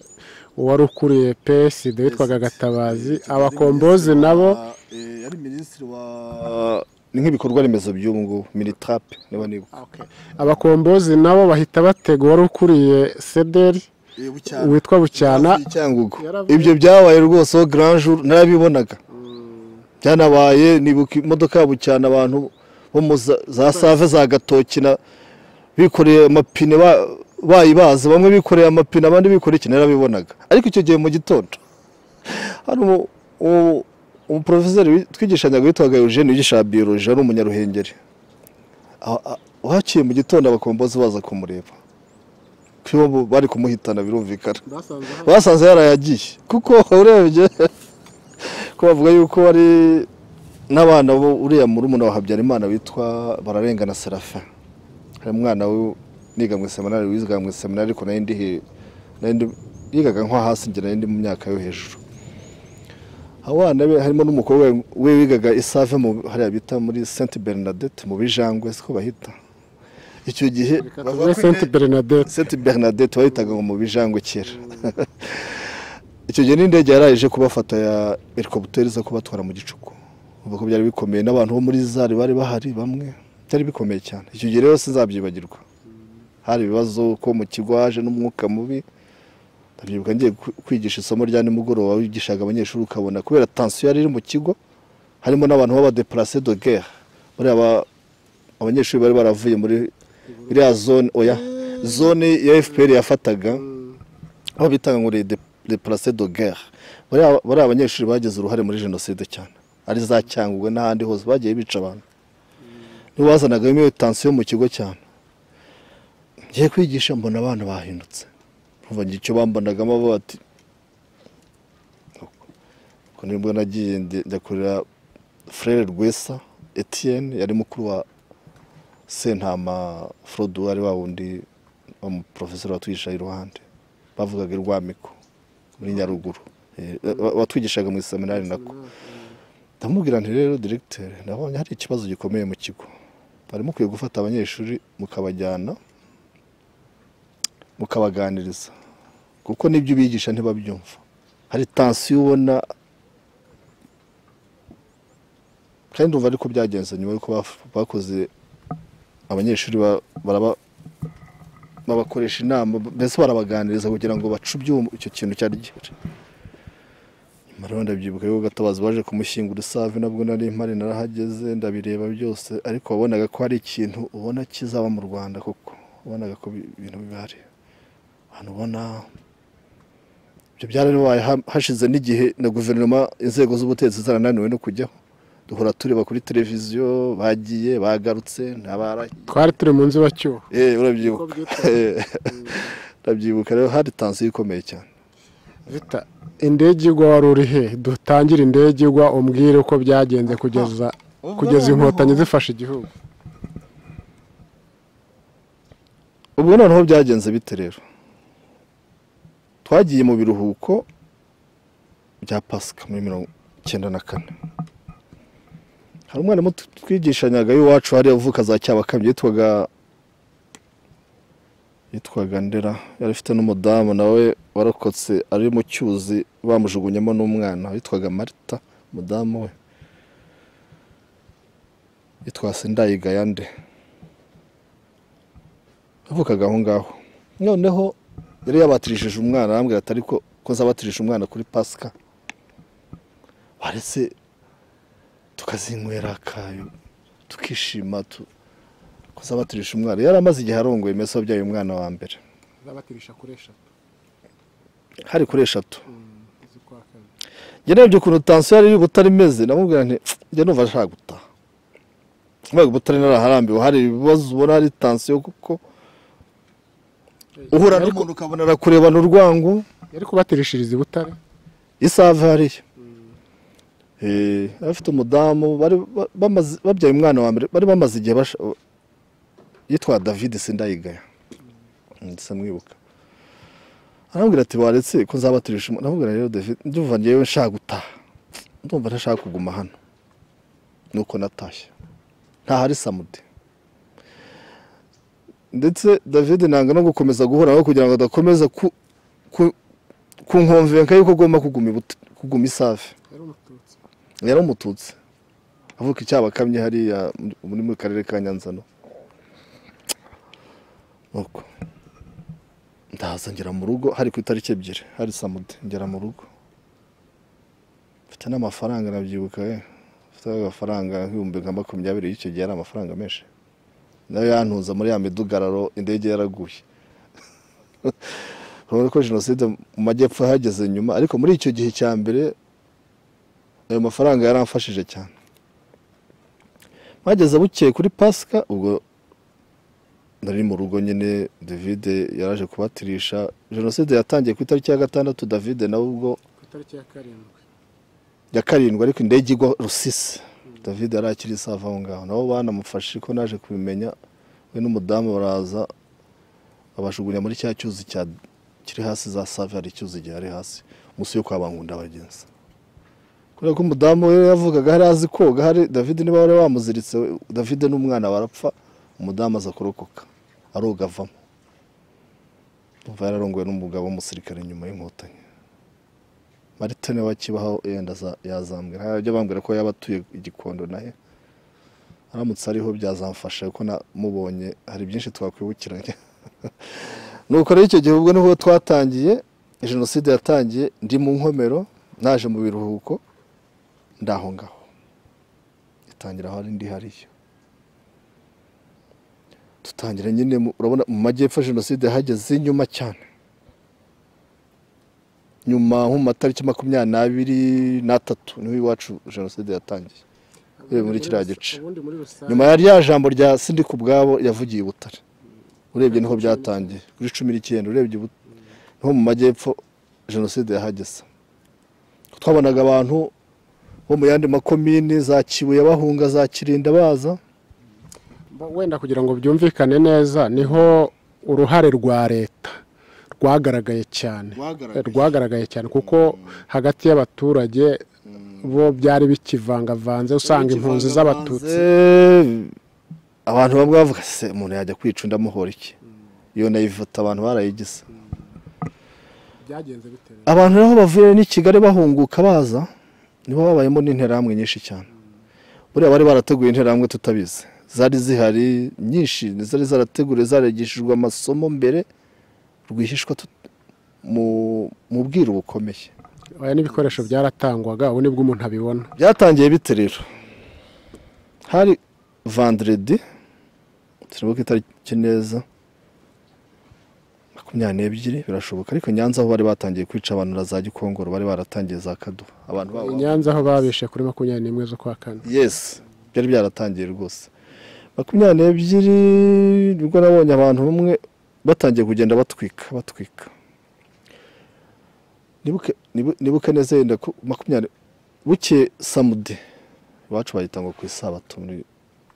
uwari ukuriye psd witwaga gatabazi abakombozi nabo yari minisitiri wa ni nk'ibikorwa remezo by'ubu ngubu minitape niba nibuka abakombozi nabo bahita batega uwari ukuriye sederi witwa bucyana Hafi y'icyangugu Yaravuye- ibyo byabaye rwose aho grand jour narabibonaga byanabaye nibuka imodoka ya bucyana abantu bo mu za- za save za gatoki na bikoreye amapine ba- bayibaza bamwe bikoreye amapine abandi bikoreye iki narabibonaga ariko icyo gihe mu gitondo hari umu- umu- umuporofeseri wi- twigishanyaga witwaga eugene wigisha biyoloji ari umunyaruhengeri A- a- wahaciye mu gitondo abakombozi baza kumureba kuko bo bari kumuhitana birumvikana basanze yarayagiye kuko urebye ko bavuga yuko ari n'abana bo uriya murumuna wa habyarimana witwa bararengana serafin hari umwana we niga mu iseminari wiga mu iseminari ariko nayo ndi he- nayo ndi- yigaga nko hasi njye nayo ndi mu myaka yo hejuru abana be harimo n'umukobwa we wigaga isave mu hariya bita muri saint bernadette mu bijangwe siko bahita icyo gihe tuvuge saint bernadette Sainte Bernadette wahitaga ngo mu bijangwe kera icyo gihe n'indege yari yaje kubafata ya helicopteri zo kubatwara mu gicuku uvuga ko byari bikomeye n'abantu bo muri zari bari bahari bamwe byari bikomeye cyane icyo gihe rero sinzabyibagirwa hari ibibazo ko mu kigo haje n'umwuka mubi ndabyibuka ngiye ku- kwigisha isomo rya nimugoroba wigishaga abanyeshuri ukabona kubera tansiyo yari iri mu kigo harimo n'abantu b'abadeplase de guerre bariya ba- abanyeshuri bari baravuye muri iriya zone oya zone ya fpr yafataga aho bitaga ngo deplase de guerre bariya bariya abanyeshuri bagize uruhare muri jenoside cyane ari za cyangwe n'ahandi hose bagiye bica abantu nibo bazanagamo iyo tansiyo mu kigo cyane ngiye kwigisha mbona abana bahindutse kuva ngira icyo bambonagamo bo bati ubwo nibwo nagiye ndi- njya kurera frere rwesa etienne yari mukuru wa sentama frodo ari wa wundi umuporofeseri watwigishaga iruhande bavugaga irwamiko muri nyaruguru Eh, wa- watwigishaga mu iseminari nako ndamubwira nti rero diregiteri ndabonye hari ikibazo gikomeye mu kigo bari mukwiye gufata abanyeshuri mukabajyana mukabaganiriza kuko n'ibyo ubigisha ntibabyumva hari tansiyo ubona kandi umva ariko byagenze nyuma y'uko baf- bakoze abanyeshuri ba- baraba- babakoresha inama mbese barabaganiriza kugira ngo bace ibyuma icyo kintu cyari gihari nyuma rero ndabyibuka yuko gatabazi baje kumushyingura isave nabwo nari mpari narahageze ndabireba byose ariko wabonaga ko hari ikintu ubona kizaba mu rwanda koko wabonaga ko bi- ibintu bibari abantu ubona ibyo byarabaye ha- hashize n'igihe na guverinoma inzego z'ubutegetsi zarananiwe no kujyaho duhora tureba kuri televiziyo bagiye bagarutse ntabarahiye twari turi mu nzu bacyuho Eh, urabyibuka Uko byitwa. Eh, urabyibuka rero hari tansiyo ikomeye cyane Vita, indege igwa wari uri he dutangire indege igwa umbwire uko byagenze kugeza kugeza inkotanyi zifashe igihugu ubwo noneho byagenze bite rero twagiye mu biruhuko bya pasika muri mirongo icyenda na kane hari umwana muto twigishanyaga y'iwacu hariya uvuka za cyabakambye yitwaga yitwaga ndera yari afite n'umudamu nawe warokotse ari mu cyuzi bamujugunyemo n'umwana witwaga marita umudamu we yitwa sindayigayande yavukaga aho ngaho noneho yari yabatirishije umwana arambwira ati ariko ko nzabatirisha umwana kuri pasika baretse tukazinywera akayo tukishima tu ko nzabatirisha umwana yari amaze igihe arongoye mbese wabyaye umwana wa mbere zabatirisha kuri eshatu hari kuri eshatu z'ukwa kabiri njye narebye ukuntu tansiyo yari iri butare imeze namubwira nti "Pf, njye numva nshaka gutaha mbaga butare naraharambiwe hari ibibazo ubona hari tansiyo kuko uhura n'umuntu ukabona arakurebana urwango yari kubatirishiriza i butare isave hariya abafite umudamu bari ba- bamaze- babyaye umwana wa mbere bari bamaze igihe basha- yitwa david sindayigaya ndetse mwibuka arambwira ati waretse ko nzabaturisha umuntu aramubwira rero david ndumva ngewe nshaka gutaha ndumva ntashaka kuguma hano nuko natashye ntahari samudi ndetse david nanga no gukomeza guhura nawe kugira ngo adakomeza ku- ku- kunkonvenka yuko agomba kuguma i Buta- kuguma isave yari umututsi yari umututsi avuka icyabakamye hariya muri- muri mu karere ka nyanza no nuko ndaza ngera mu rugo hari ku itariki ebyiri hari samudi ngera mu rugo mfite n'amafaranga nabyibuka eh mfite agafaranga nk'ibihumbi nka makumyabiri y'icyo gihe yari amafaranga menshi nayo yantuza muri ya midugararo indege yaraguye urabona ko jenoside mu majyepfo yahageze nyuma ariko muri icyo gihe cya mbere ayo mafaranga yaramfashije cyane bageze bukeye kuri pasika ubwo nari mu rugo nyine david yaraje kubatirisha jenoside yatangiye ku itariki ya gatandatu david nawe ubwo ku itariki ya karindwi ya karindwi ariko indege igwa rusisi david yari akiri isava aho ngaho nabo banamufashe ko naje kubimenya we n'umudamu baraza babajugunya muri cya cyuzi cya- kiri hasi za save hari icyuzi gihari hasi munsi yo kwa bankunda abagenzi kubera ko umudamu we yavugaga hari azi koga hari david niba wari wamuziritse we- david n'umwana barapfa umudamu aza kurokoka aroga avamo umva yararongowe n'umugabo w'umusirikare nyuma y'inkotanyi marite niwe akibaho yenda za- yazambwira harajya bambwira ko yaba atuye igikondo naye aramutse ariho byazamfasha kuko namubonye hari byinshi twakwibukiranye nuko rero icyo gihe ubwo niho twatangiye jenoside yatangiye ndi mu nkomero naje mu biruhuko ndaho ngaho itangira aho ari ndi hariya dutangira nyine mu- urabona mu majyepfo jenoside hageze inyuma cyane nyuma nko mu matariki makumyabiri n'abiri n'atatu niho iwacu jenoside yatangiye Yewe, muri kiriya gice. ubundi muri rusange nyuma ya rya jambo rya sindi ku bwabo yavugiye i butare urebye niho byatangiye kuri cumi n'icyenda urebye i Butare, niho mu majyepfo jenoside yahageze twabonaga abantu bo mu yandi makomini za kibuye bahunga za kirinda baza Ba- wenda kugira ngo byumvikane neza niho uruhare rwa leta rwagaragaye cyane rwagaragaye cyane kuko hagati y'abaturage bo byari bikivangavanze usanga impunzi z'abatutsi Kivangavanze, abantu bamwe bavuga se umuntu yajya kwica undi amuhora iki iyo nayivota abantu barayigize byagenze bitewe abantu rero bavuye n'i kigali bahunguka baza nibo babayemo n'interahamwe nyinshi cyane buriya bari barateguye interahamwe tutabizi zari zihari nyinshi zari zarateguwe zarigishijwe amasomo mbere rwihishwa tut- mu- mu bwiru bukomeye aya n'ibikoresho byaratangwaga ubu nibwo umuntu abibona byatangiye bite rero hari vanderedi sinibuka itariki neza makumyabiri n'ebyiri birashoboka ariko nyanza aho bari batangiye kwica abantu na za gikongoro bari baratangiye za kaduha abantu i babo nyanza aho babishe kuri makumyabiri n'imwe z'ukwa kane yes byari byaratangiye rwose makumyabiri n'ebyiri nibwo nabonye abantu bamwe batangiye kugenda batwika batwika Nibuke- nibu- nibuka neza yenda ku makumyabiri buke samude iwacu bayita ngo ku isabato muri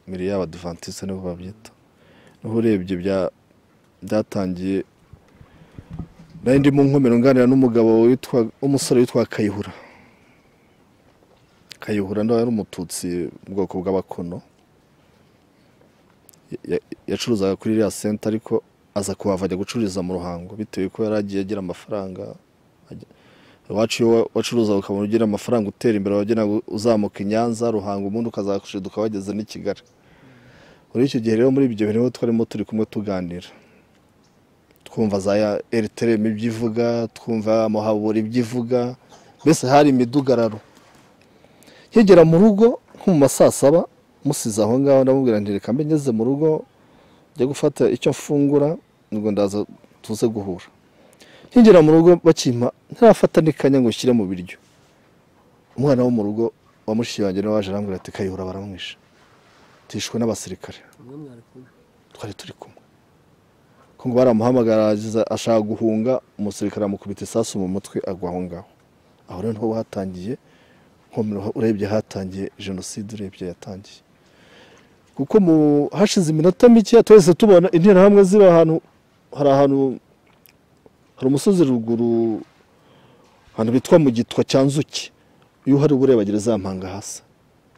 miri y'abadivantisite niho babyita niho urebye bya- byatangiye nari ndi mu nkomero nganira n'umugabo witwa umusore witwa kayihura kayihura nawe yari umututsi mu bwoko bw'abakono Ya- ya- yacuruzaga kuri iriya senta ariko aza kuhava ajya gucururiza mu ruhango bitewe ko yari agiye agira amafaranga ajya- iwacu iyo wa- wacuruza ukabona ugira amafaranga utera imbere wagira ngo uzamuka i nyanza ruhango ubundi ukazashiduka wageze n'i kigali muri icyo gihe rero muri ibyo bintu twarimo turi kumwe tuganira twumva za eriterema ibyo ivuga twumva muhabura ibyo ivuga mbese hari imidugararo nkigera mu rugo nko mu ma saa saba musize aho ngaho ndamubwira nti reka mbe ngeze mu rugo njya gufata icyo mfungura ubwo ndaza tuze guhura nkigera mu rugo bakimpa ntarafata n'ikanya ngo nshyire mu biryo umwana wo mu rugo wa mushiki wanjye nawe waje arambwira ati kayihura baramwishe tuyishwe n'abasirikare Mwe mwari kumwe. twari turi kumwe ko ngo baramuhamagara yagize ashaka guhunga umusirikare amukubita isasu mu mutwe agwa aho ngaho aho rero niho hatangiye urebye hatangiye jenoside urebye yatangiye kuko mu hashize iminota mike twese tubona interahamwe ziri ahantu hari ahantu hari umusozi ruguru ahantu bitwa mu gitwa cya nzuki iyo uhari uba urebagira za mpanga hasi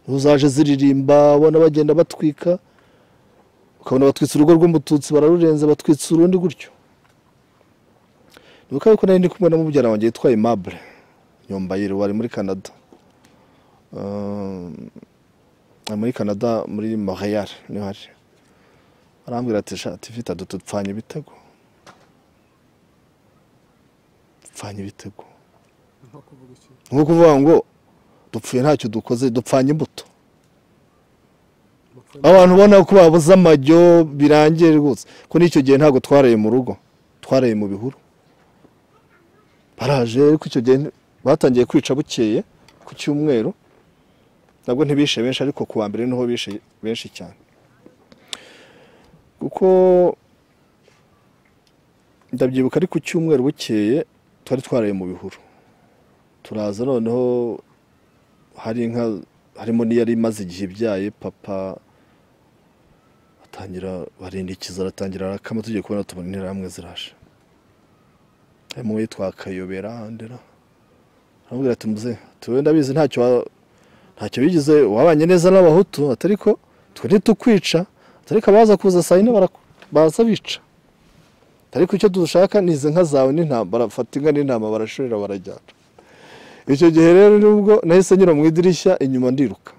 uzaje ziririmba ubona bagenda batwika ukabona batwitse urugo rw'umututsi bararurenze batwitse urundi gutyo ni ukabona ko nari ndi kumwe na mubyara wanjye yitwaye mabure yombayire wari muri canada ari muri canada muri montreal niho ari arambwira ati shati vita dutupfanye ibitego dupfanye ibitego ni nko kuvuga ngo dupfuye ntacyo dukoze dupfanye imbuto abantu ubona ko babuze amajyo birangiye rwose ko n'icyo gihe ntabwo twaraye mu rugo twaraye mu bihuru baraje ariko icyo gihe batangiye kwica bukeye ku cyumweru ntabwo ntibishe benshi ariko ku wa mbere niho bishe benshi cyane kuko ndabyibuka ari ku cyumweru bukeye twari twaraye mu bihuru turaza noneho hari inka harimo n'iyari imaze igihe ibyaye papa atangira barindikiza aratangira arakama tugiye kubona tubona interahamwe ziraje harimo uwitwa kayobera ndera aramubwira ati muze tuwe ndabizi ntacyo wa- ntacyo bigize wabanye neza n'abahutu atari ko twe ntitukwica atari ko abaza kuza saa yine bara- baza bica ariko icyo dushaka ni izi nka zawe n'intama barafata inka n'intama barashorera barajyana icyo gihe rero nubwo nahise nyura mu idirishya inyuma ndiruka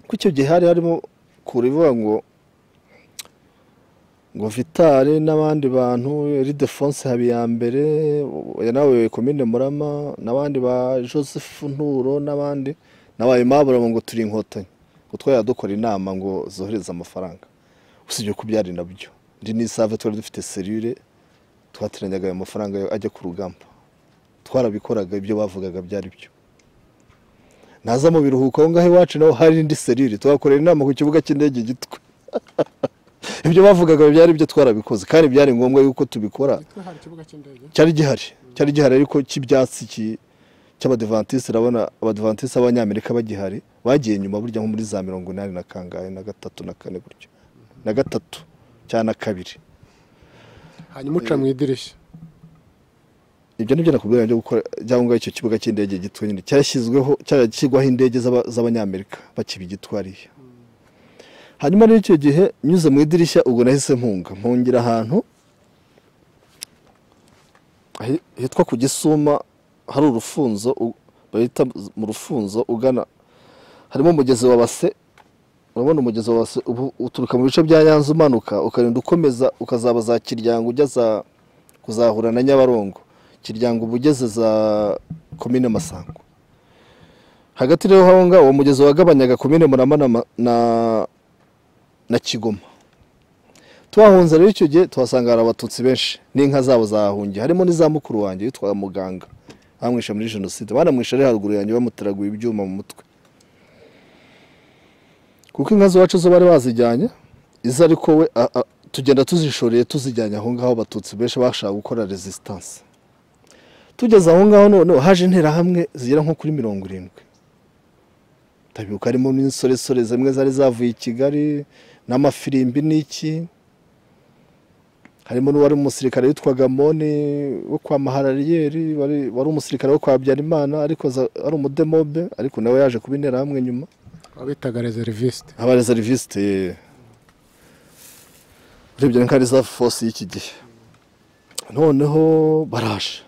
kuko icyo gihe hari harimo kure ivuga ngo ngo vitale n'abandi bantu ridefonse habiyambere nawe komine murama n'abandi ba joseph nturo n'abandi nabaye mabura ngo turi inkotanyi ngo twajya dukora inama ngo zohereze amafaranga usibye ko byari nabyo iri ni isave twari dufite serire twateranyaga ayo mafaranga ajya ku rugamba twarabikoraga ibyo bavugaga byari byo naza mu biruhuko aho ngaho iwacu naho hari indi serire tuhakorera inama ku kibuga cy'indege gitwe ibyo bavugaga byari byo twarabikoze kandi byari ngombwa yuko tubikora hari ikibuga cy'indege cyari gihari cyari gihari ariko cy'ibyatsi ki- cy'abadivantisi urabona abadivantisi b'abanyamerika bagihari bagiye nyuma burya nko muri za mirongo inani na kangahe na gatatu na kane buryo na gatatu cyangwa na kabiri hanyuma uca mu idirishya ibyo nibyo nakubwira byo gukora cyangwa icyo kibuga cy'indege gitwa nyine cyashyizweho cyarashyirwaho indege z'aba- z'abanyamerika bakiba igitwariye hanyuma rero icyo gihe nyuze mu idirishya ubwo nahise mpunga mpungira ahantu hi- hitwa ku gisuma hari urufunzo u- bahita mu rufunzo ugana harimo umugezi wa base urabona umugezi wa base ubu- uturuka mu bice bya nyanza umanuka ukarinda ukomeza ukazaba za kiryango ujya za kuzahura na nyabarongo kiryango uba ugeze za komine masango hagati rero aho ngaho uwo mugezi wagabanyaga komine murama na, Ma- na, na kigoma tuhahunze rero icyo gihe tuhasanga hari abatutsi benshi n'inka zabo zahahungiye harimo n'iza mukuru wanjye yitwa muganga bamwishe muri jenoside banamwishe ari haruguru yanjye bamuteraguye ibyuma mu mutwe kuko inka z'iwacu zo bari bazijyanye izo ariko we a- a- tugenda tuzishoreye tuzijyanye aho ngaho abatutsi benshi bashaka gukora resistance tugeze aho ngaho noneho haje interahamwe zigera nko kuri mirongo irindwi ndabibuka harimo n'insoresore zimwe zari zavuye i kigali n'amafirimbi n'iki harimo n'uwari umusirikare witwaga moni wo kwa maharariyeri wari wari umusirikare wo kwa habyarimana ariko za- ari umudemobe ariko nawe yaje kuba interahamwe nyuma abitaga reseriviste aba reseriviste urebye nka reserve force y'iki gihe noneho baraje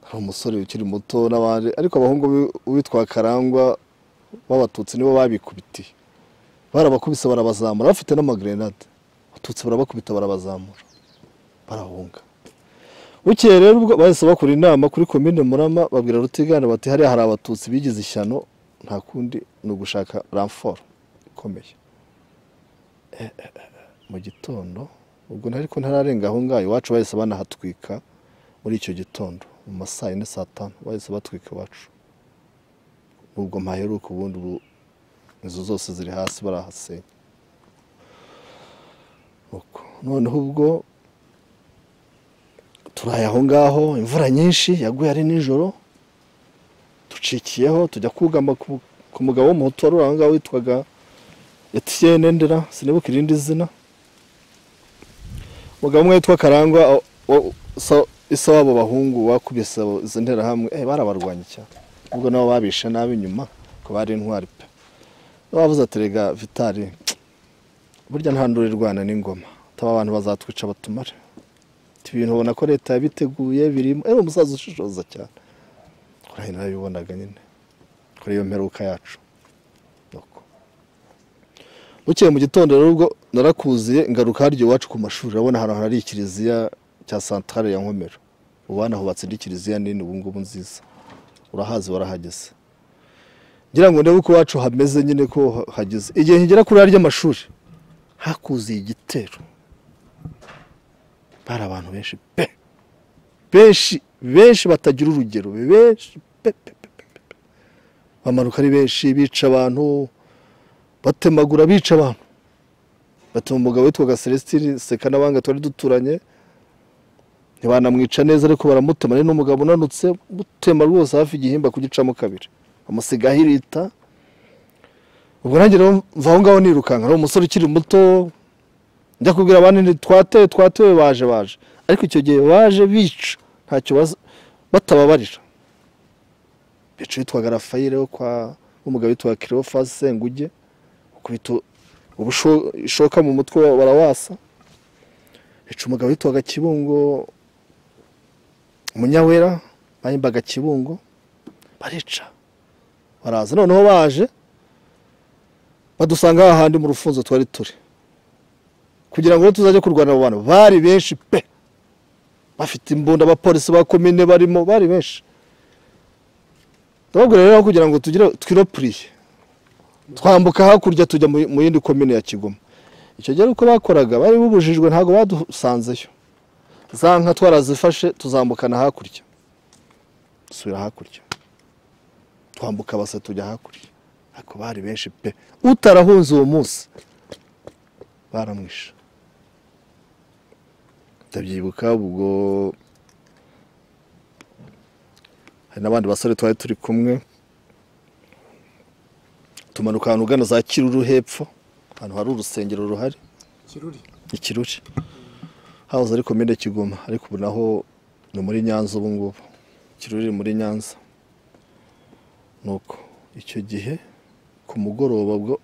hari umusore ukiri muto n'abandi ariko abahungu bi- witwa karangwa b'abatutsi nibo babikubitiye barabakubise barabazamura bafite n'amagrenade abatutsi barabakubita barabazamura barahunga bukeye rero ubwo bahise bakora inama kuri komine murama babwira rutigana bati hariya hari abatutsi bigize ishyano nta kundi ni ugushaka ramforo ikomeye Eh, eh, eh, mu gitondo ubwo nta- ariko ntararenga aho ngaho iwacu bahise banahatwika muri icyo gitondo mu ma saa yine saa tanu bahise batwika iwacu ubwo mpaheruka ubundi ubu inzu zose ziri hasi barahasenya uko noneho ubwo turaye aho ngaho imvura nyinshi yaguye ari nijoro ducikiyeho tujya kugama ku- ku mugabo w'umuhutu wari uri aho ngaho witwaga etiyene ndera sinibuka irindi zina umugabo umwe witwa karangwa o- o- so- isa w'abo bahungu wakubise abo- izo nterahamwe eh, barabarwanya cyane ubwo nabo babishe nabi inyuma ko bari intwari pe bavuze ati rega vitari burya nta nduru irwana n'ingoma ataba abantu bazatwica batumare Ati, ibintu ubona ko leta yabiteguye birimo ari umusaza ushishoza cyane kuri narabibonaga nyine kuri iyo mperuka yacu Nuko. bukeye mu gitondo rero ubwo narakuziye ngaruka harya iwacu ku mashuri urabona ahantu hari ikiliziya cya santare ya nkomero ubu hanahubatse indi kiliziya nini ubu ngubu nziza urahazi warahageze ngira ngo ndebe uko iwacu hameze nyine ko ha- hageze igihe nkigera kuri harya amashuri hakuziye igitero bari abantu benshi pe benshi benshi batagira urugero benshi pe pe pe pe pe. bamanuka ari benshi bica abantu batemagura bica abantu batuma umugabo witwaga celestine seka n'abanga twari duturanye ntibanamwica neza ariko baramutema ari n'umugabo unanutse mutema rwose hafi igihimba kugicamo kabiri amusiga ahirita ubwo nanjye rero mva aho ngaho nirukanka ari umusore ukiri muto njya kubwira abandi nti twatewe twatewe baje baje ariko icyo gihe baje bica ntacyo baz- batababarira bica witwaga rafayire wo kwa umugabo witwa kirofasi senguge ukubita ubusho- ishoka mu mutwe barawasa bica umugabo witwaga kibungo umunyawera bahimbaga kibungo barica baraza noneho baje badusanga hahandi mu rufunzo twari turi kugira ngo rero tuzajye kurwana abo bantu bari benshi pe bafite imbunda abapolisi ba komine barimo bari benshi ndababwira rero kugira ngo tugire twiropuriye twambuka hakurya tujya mu mu yindi komine ya kigoma icyo gihe uko bakoraga bari bubujijwe ntabwo badusanzeyo za nka twarazifashe tuzambukana hakurya dusubira hakurya twambuka basa tujya hakurya ariko bari benshi pe utarahunze uwo munsi baramwishe ndabyibuka ubwo hari n'abandi basore twari turi kumwe tumanuka ahantu ugana za kiruru hepfo ahantu hari urusengero ruhari kiruri ikiruri hahoze ari komine kigoma ariko ubu naho ni muri nyanza ubu ngubu kiruri muri nyanza nuko icyo gihe ku mugoroba bwo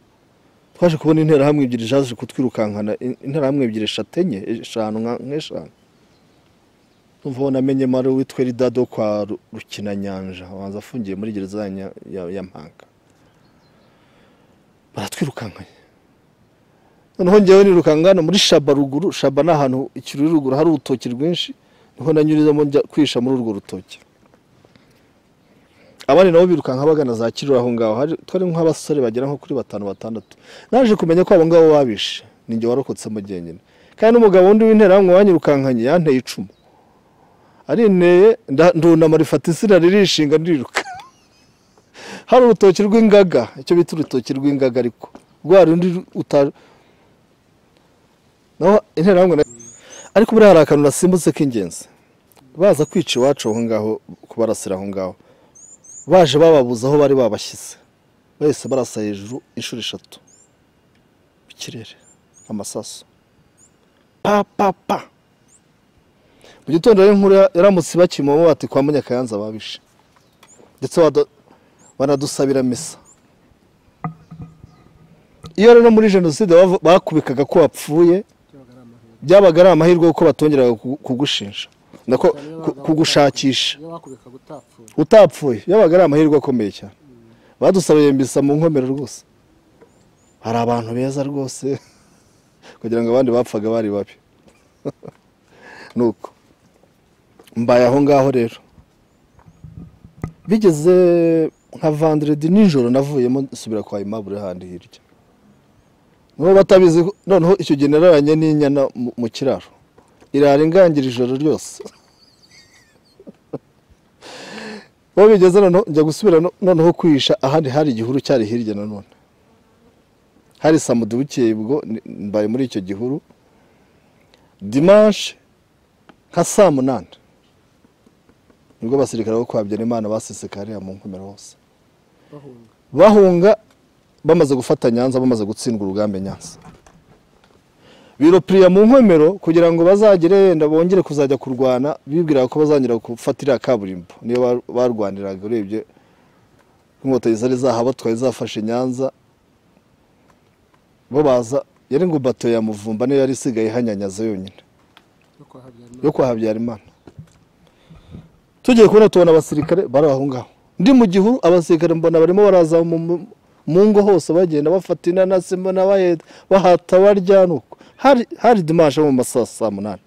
twaje kubona interahamwe ebyiri zaje kutwirukankana in- interahamwe ebyiri eshatu enye eshanu nka- nk'eshanu numva aho namenyemo ari uwitwa eridado kwa Ru- rukinanyanja abanza afungiye muri gereza ya Nya- ya- ya mpanga baratwirukankanye noneho njyewe nirukanka hano muri shaba ruguru shaba ni ahantu ikiruri ruguru hari urutoki rwinshi niho nanyurizamo njya kwihisha muri urwo rutoki abandi nabo birukanka bagana za kiruri aho ngaho hari- twari nk'abasore bagera nko kuri batanu batandatu naje kumenya ko abo ngabo babishe ni njye warokotsemo jyenyine kandi n'umugabo wundi w'interahamwe wanyirukankanye yanteye icumu arinteye nda- ndunama rifata insina ririshinga ndiruka hari urutoki rw'ingaga icyo bita urutoki rw'ingaga ariko rwa rundi uta- naho interahamwe na- ariko buriya hari akantu nasimbutse k'ingenzi baza kwica iwacu aho ngaho kubarasira aho ngaho baje bababuza aho bari babashyize bahise barasa hejuru inshuro eshatu mu kirere amasaso pa pa pa mu gitondo rero inkuru ya- yaramutse ibakimamo bati kwa munyakayanza babishe ndetse bada- banadusabira misa iyo rero muri jenoside bava- bakubikaga ko wapfuye byabaga ari amahirwe kuko batongeraga kugu- kugushinja nako ku- kugushakisha iyo bakubika utapfuye utapfuye yabaga ari amahirwe akomeye cyane badusabiye mbisa mu nkomero rwose hari abantu beza rwose kugira ngo abandi bapfaga bari babi nuko mbaye aho ngaho rero bigeze nka vandiredi nijoro navuyemo nsubira kwa imabure handi hirya nibo batabizi ko- noneho icyo gihe nararanye n'inyana mu- mu kiraro irara ingangira ijoro ryose aho bigeze noneho njya gusubira no- noneho kwihisha ahandi hari igihuru cyari hirya nanone hari samudu bukeye ubwo ni- mbaye muri icyo gihuru dimanche nka saa munani nibwo abasirikare bo kwa Habyarimana basesekariye mu nkomero hose bahunga bamaze gufata nyanza bamaze gutsindwa urugamba nyanza biropiriya mu nkomero kugira ngo bazagere yenda bongere kuzajya kurwana bibwira ko bazongera gufatira kaburimbo niyo bar- barwaniraga urebye inkotanyi zari zahabatwaye zafashe nyanza bo baza yari ngo bato ya muvumba niyo yari isigaye ihanyanyaza yonyine yo kwa habyarimana tugiye kubona tubona abasirikare bari aho ngaho ndi mu gihuru abasirikare mbona barimo baraza mu- mu- mu ngo hose bagenda bafata inanasi mbona baheta bahata barya nuko hari hari dimanche mu masaha saa munani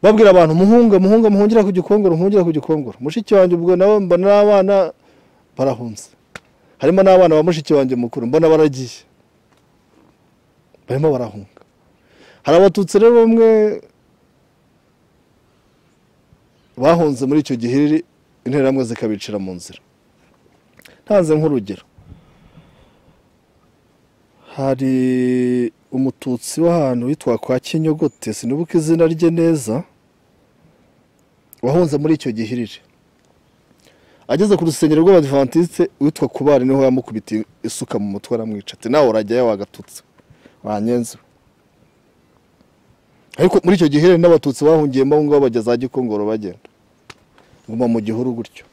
babwira abantu muhunga muhunga muhungira ku gikongoro muhungira ku gikongoro mushiki wanjye ubwo nawe mbona n'abana barahunze harimo n'abana ba mushiki wanjye mukuru mbona baragiye barimo barahunga hari abatutsi rero bamwe bahunze muri icyo gihiriri interahamwe zikabicira mu nzira ntanze nk'urugero hari umututsi w'ahantu witwa kwa kinyogote sinibuka izina rye neza wahunze muri icyo gihiriri ageze ku rusengero rw'abadivantisite witwa kubari niho yamukubitiye isuka mu mutwe aramwica ati nawe urajyayo wagatutse wanyenze ariko muri icyo gihe n'abatutsi bahungiyemo aho ngaho bajya za gikongoro bagenda nguma mu gihuru gutyo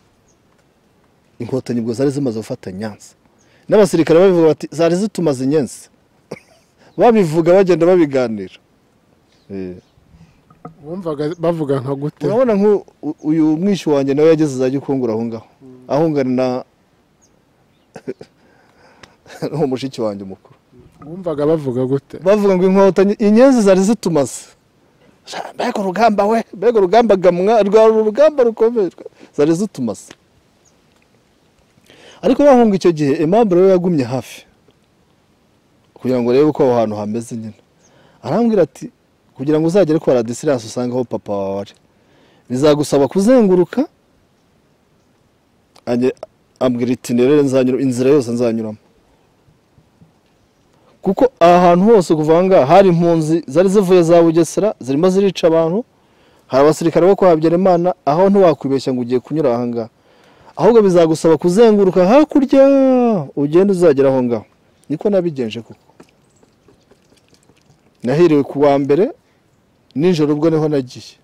inkotanyi ubwo zari zimaze gufata nyanza n'abasirikare babivuga bati zari zitumaze inyenzi babivuga bagenda babiganira Eh, wumvaga bavuga nka gute urabona nk'u- u- uyu mwishi wanjye nawe yageze za gikongoro aho ngaho ahungana na n'uwo mushiki wanjye mukuru wumvaga bavuga gute bavuga ngo inkotanyi inyenzi zari zitumaze mbega urugamba we mbega urugamba gamwa rwari urugamba rukomeye zari zitumaze ariko bahunga icyo gihe aimable we yagumye hafi kugira ngo arebe uko aho hantu hameze nyine arambwira ati kugira ngo uzagere kwa radisiranse usange aho papa wawe ari bizagusaba kuzenguruka ange- ambwira itinere nzanyura inzira yose nzanyuramo kuko aha hantu hose kuva aha ngaha hari impunzi zari zivuye za bugesera zirimo zirica abantu hari abasirikare bo kwa habyarimana aho ntiwakwibeshya ngo ugiye kunyura aha ngaha ahubwo bizagusaba kuzenguruka hakurya ugenda uzagera aho ngaho niko nabigenje kuko nahiriwe ku wa mbere nijoro ubwo niho nagiye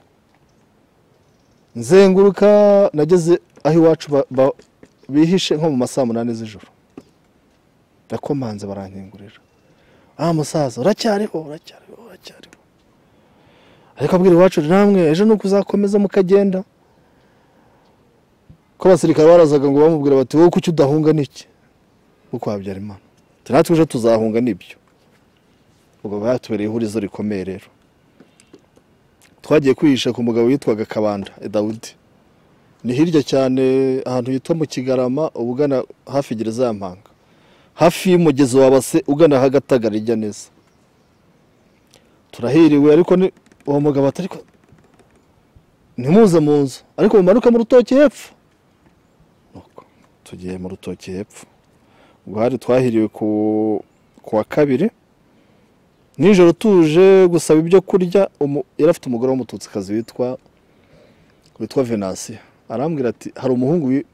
nzenguruka nageze aho iwacu ba- ba- bihishe nko mu masaa munani z'ijoro ndakomanze barankingurira ah musaza uracyariho uracyariho uracyariho ariko abwira iwacu namwe ejo nuko uzakomeza mukagenda ko abasirikare barazaga ngo bamubwira bati wowe kuki udahunga n'iki kuko habyarimana ati natwe ejo tuzahunga n'ibyo ubwo batubereye ihurizo rikomeye rero twagiye kwihisha ku mugabo witwaga kabanda dawudi ni hirya cyane ahantu hitwa mu kigarama ubugana hafi gereza ya mpanga hafi y'umugezi wa base ugana hagatagara ijya neza turahiriwe ariko ni uwo mugabo atari ko ntimuze mu nzu ariko mumanuke mu rutoki hepfo Nuko tugiye mu rutoki hepfo ubwo hari twahiriwe ku ku wa kabiri nijoro tuje gusaba ibyo kurya umu- yari afite umugore w'umututsikazi witwa witwa venasiya arambwira ati hari umuhungu wi-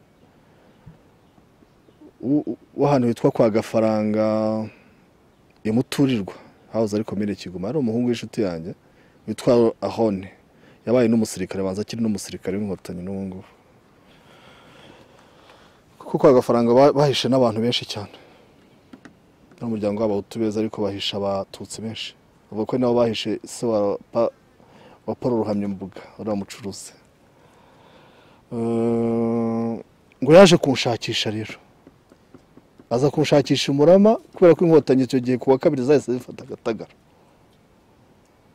w'u- w'ahantu hitwa kwa gafaranga imuturirwa hawuze ariko mire kiguma ari umuhungu w'inshuti yanjye witwa ahone yabaye n'umusirikare banza akiri n'umusirikare w'inkotanyi n'ubu ngubu kuko kwa gafaranga ba- bahishe n'abantu benshi cyane n'umuryango w'abahutu beza ariko bahisha abatutsi benshi bavuga ko nabo bahishe se wa Pa- wa paul ruhamyambuga uriya mucuruzi Eh, ngo yaje kunshakisha rero aza kunshakisha umurama kubera ko inkotanyi icyo gihe ku wa kabiri zahise zifata agatagara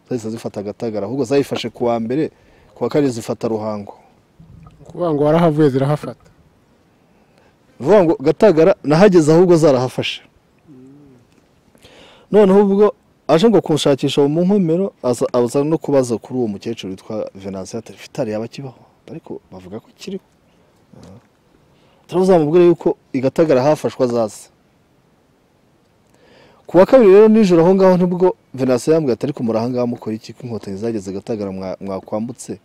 zahise zifata agatagara ahubwo zayifashe ku wa mbere ku wa kabiri zifata ruhango kuvuga ngo warahavuye zirahafata ni ukuvuga ngo gatagara nahageze ahubwo zarahafashe noneho ubwo aje ngo kunshakisha mu nkomero aza aza no kubaza kuri uwo mukecuru witwa venansiyo fitari yaba akibaho ariko bavuga ko kiriho tuzamubwire yuko i gatagara hafashwe azaze ku wa kabiri rero nijoro aho ngaho nibwo venasiyo yambwiye ati ariko muri aha ngaho mukora iki ko inkotanyi zageze agatagara mwakwambutse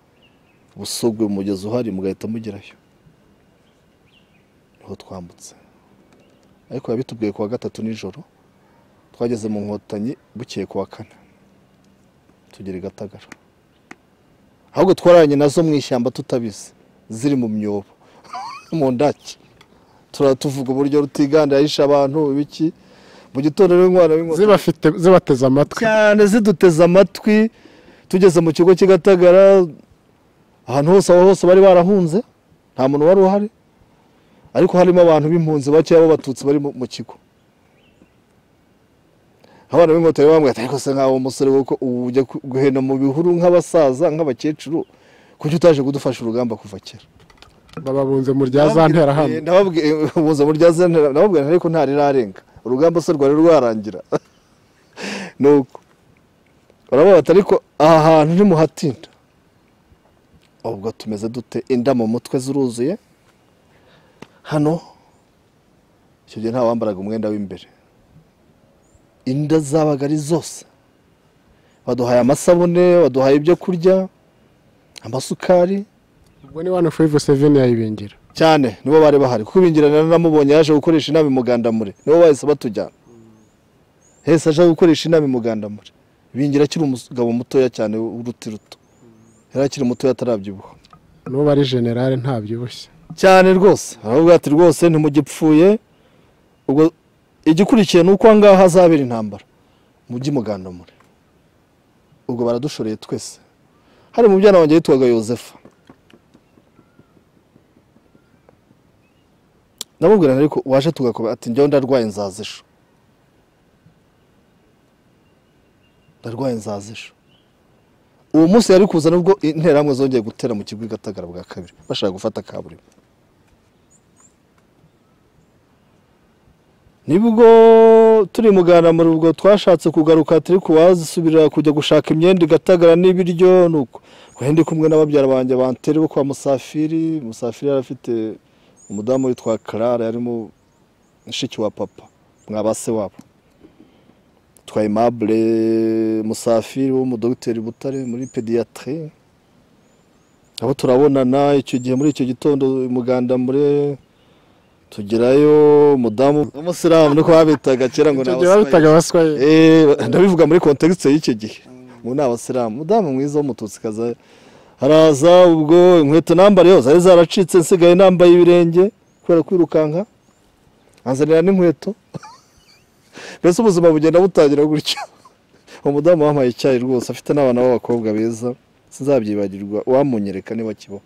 busogwe umugezi uhari mugahita mugerayo niho twambutse ariko yabitubwiye ku wa gatatu nijoro twageze mu nkotanyi bukeye ku wa kane tugera i gatagara ahubwo twararanye nazo mu ishyamba tutabizi ziri mu myobo mu ndaki turatuvuga uburyo rutiganda yishe abantu ibiki mu gitondo rero inkwano y'inkotanyi zibafite zibateze amatwi cyane ziduteze amatwi tugeze mu kigo cy'igatagara ahantu hose aho hose bari barahunze nta muntu wari uhari ariko harimo abantu b'impunzi bakeya b'abatutsi bari mu- mu kigo abana b'inkotanyi bambwira ati ariko se nkawe umusore wowe ko ubu ujya ku- guhena mu bihuru nk'abasaza nk'abakecuru kuki utaje kudufasha urugamba kuva kera bababunze mu rya za ntera hano buza burya zentera nababwira ariko nta rirarenga urugamba se rwari rwarangira nuko baravuga bati ariko aha hantu ntimuhatinda ubwo tumeze dute inda mu mutwe ziruzuye hano icyo gihe nta wambaraga umwenda w'imbere inda zabaga ari zose baduhaye amasabune baduhaye ibyo kurya amasukari ubwo ni wani five seven yayibingira cyane nibo bari bahari kuko ibingirana namubonye yaje gukoresha inama i mugandamure nibo bahise batujyana hese aje gukoresha inama i mugandamure bingira akiri umugabo mutoya cyane w'uruti ruto yari akiri mutoya atarabyibuha n'ubu ari generale ntabyibushye cyane rwose aravuga ati rwose ntimugipfuye ubwo igikurikiye ni uko aha ngaha hazabera intambara mujye mugandamure ubwo baradushoreye twese hari mu byana wanjye yitwaga yosefa namubwira nti ariko waje tugakoba ati njyewe ndarwaye nzaza ejo ndarwaye nzaza ejo uwo munsi yari kuza nubwo interahamwe zongeye gutera mu kigo i gatagara bwa kabiri bashaka gufata kaburimbo nibwo turi mugana muri ubwo twashatse kugaruka turi kuwazisubira kujya gushaka imyenda igatagara n'ibiryo nuko wari ndi kumwe n'ababyara banjye banteri bo kwa musafiri musafiri yari afite umudamu witwa karara yarimo mushiki wa papa mwa ba se wabo twa aimable musafiri w'umudogiteri butare muri pediyatire aho turabonana icyo gihe muri icyo gitondo muganda mure tugerayo umudamu w'umusilamu niko babitaga kera ngo ni icyo gihe abaswahili. babitaga abaswayeli Eh, ndabivuga muri kontekisite y'icyo gihe ngo ni abasilamu umudamu mwiza w'umututsikazi haraza ubwo inkweto nambariye zari zaracitse nsigaye nambaye ibirenge kubera kwirukanka anzanira n'inkweto mbese ubuzima bugenda butangira gutyo umudamu wampaye icyayi rwose afite n'abana b'abakobwa beza sinzabyibagirwa uwamunyereka niba akibaho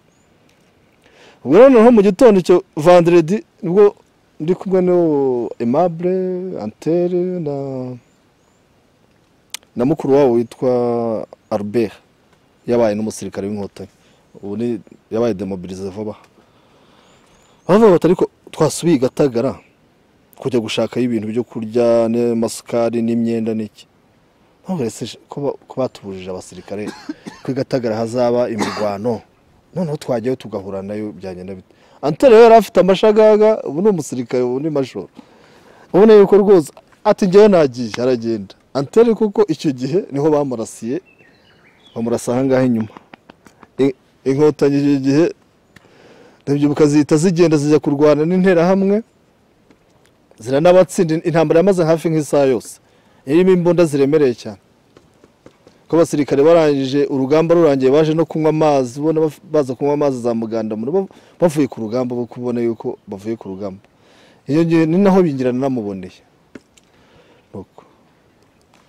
ubwo rero noneho mu gitondo icyo vanderedi nibwo ndi kumwe n'uwo aimable antere na na mukuru wabo witwa Albert yabaye n'umusirikare w'inkotanyi ubu ni yabaye demobilize vuba bavuga bati ariko twasubiye i gatagara kujya gushakayo ibintu byo kurya n'amasukari n'imyenda n'iki ntabwo rese ko ba- ko batubujije abasirikare ko i gatagara hazaba imirwano noneho twajyayo tugahura nayo byagenda bite antare yari afite amashagaga ubu ni umusirikare ubu ni majoro ubona yuko rwose ati njyewe nagiye aragenda anteri kuko icyo gihe niho bamurasiye bamurasa ahangaha inyuma I- inkotanyi icyo gihe ndabyibuka zihita zigenda zijya kurwana n'interahamwe ziranabatsinda intambara yamaze hafi nk'isaha yose irimo imbunda ziremereye cyane ko abasirikare barangije urugamba rurangiye baje no kunywa amazi ubona baf- baza kunywa amazi za muganda muri bo bavuye ku rugamba bo kubona yuko bavuye ku rugamba iyo ngiyo ni naho bingirana namuboneye Nuko.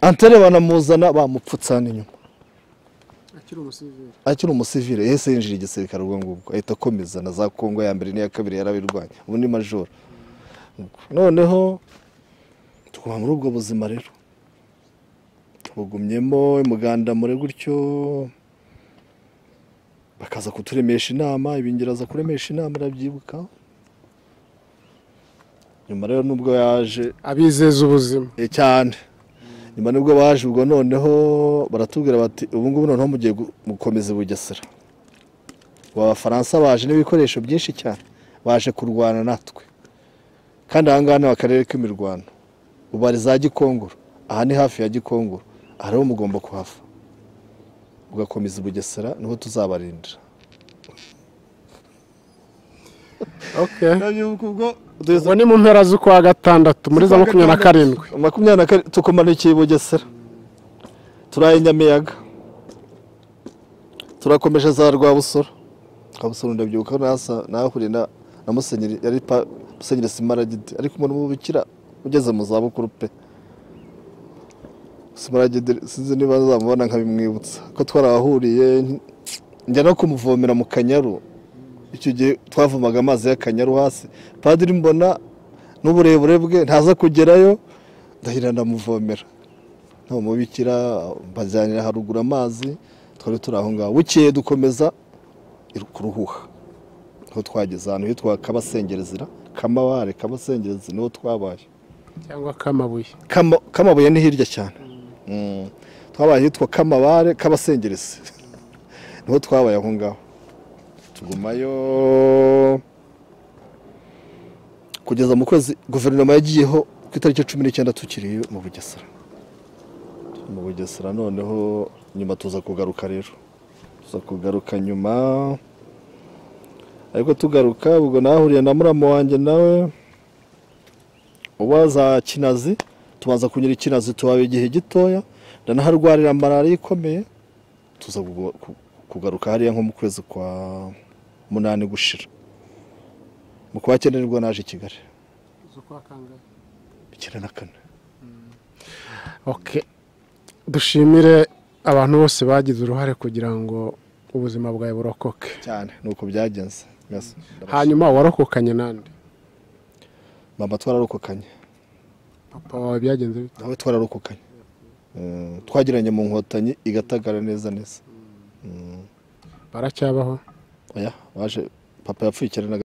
antere banamuzana bamupfutsa hano inyuma akiri umusivire yahise yinjira igisirikare ubwo ngubwo ahita akomeza na za kongo ya mbere n'iya kabiri yarabirwanya ubu ni majoro Nuko. noneho tuguma muri ubwo buzima rero bugumyemo umuganda muri gutyo bakaza kuturemesha inama ibingira aza kuremesha inama arabyibuka nyuma rero nubwo yaje abizeza ubuzima Eh, cyane nyuma nibwo baje ubwo noneho baratubwira bati ubu ngubu noneho mugiye gu- gukomeza i bugesera ubu abafaransa baje n'ibikoresho byinshi cyane baje kurwana natwe kandi aha ngaha ni akarere k'imirwano ubu bari za gikongoro aha ni hafi ya gikongo aha rero mugomba kuhava ugakomeza i bugesera niho tuzabarindira okay tugeze ubu ni mu mpera z'ukwa gatandatu muri za makumyabiri na karindwi makumyabiri na karindwi tukumanukiye i bugesera turaye nyamiyaga turakomeje za rwabusoro rwabusoro ndabyibuka nasa nahahuriye na na musenyeri yari pa musenyeri simaragide ariko umuntu w'ubukira ugeze mu zabukuru pe simaragide sinzi niba nzamubona nkabimwibutsa ko twarahahuriye njya no kumuvomera mu kanyaru icyo gihe twavomaga amazi y'akanyaru hasi padiri mbona n'uburebure bwe ntaza kugerayo ndahira ndamuvomera ntamubikira mbajyanira haruguru amazi twari turi aho ngaho bukeye dukomeza kuruhuha niho twageze ahantu hitwa kabasengerezira kamabare kabasengerezi niho twabaye cyangwa k'amabuye Kama- kamabuye ni hirya cyane Mm. twabaye hitwa kamabare k'abasengerezi niho twabaye aho ngaho tugumayo kugeza mu kwezi guverinoma yagiyeho ku itariki cumi n'icyenda tukiri mu bugesera Turi mu bugesera noneho nyuma tuza kugaruka rero tuza kugaruka nyuma ariko tugaruka ubwo nahahuriye na muramu wanjye nawe uba za kinazi tubanza kunyura ikinazi tuhaba igihe gitoya ndanaharwarira malariya ikomeye tuza kugu- ku- kugaruka hariya nko mu kwezi kwa munani gushira mu kwa cyenda nibwo naje i kigali icyenda na kane Okay. dushimire abantu bose bagize uruhare kugira ngo ubuzima bwawe burokoke cyane ni uko byagenze Merci. Ndabashimira. hanyuma warokokanye nande mama twararokokanye papa wawe byagenze bite nawe twararokokanye Eh, twagiranye mu nkotanyi igatagara neza neza baracyabaho oya waje papa yapfuye icyenda na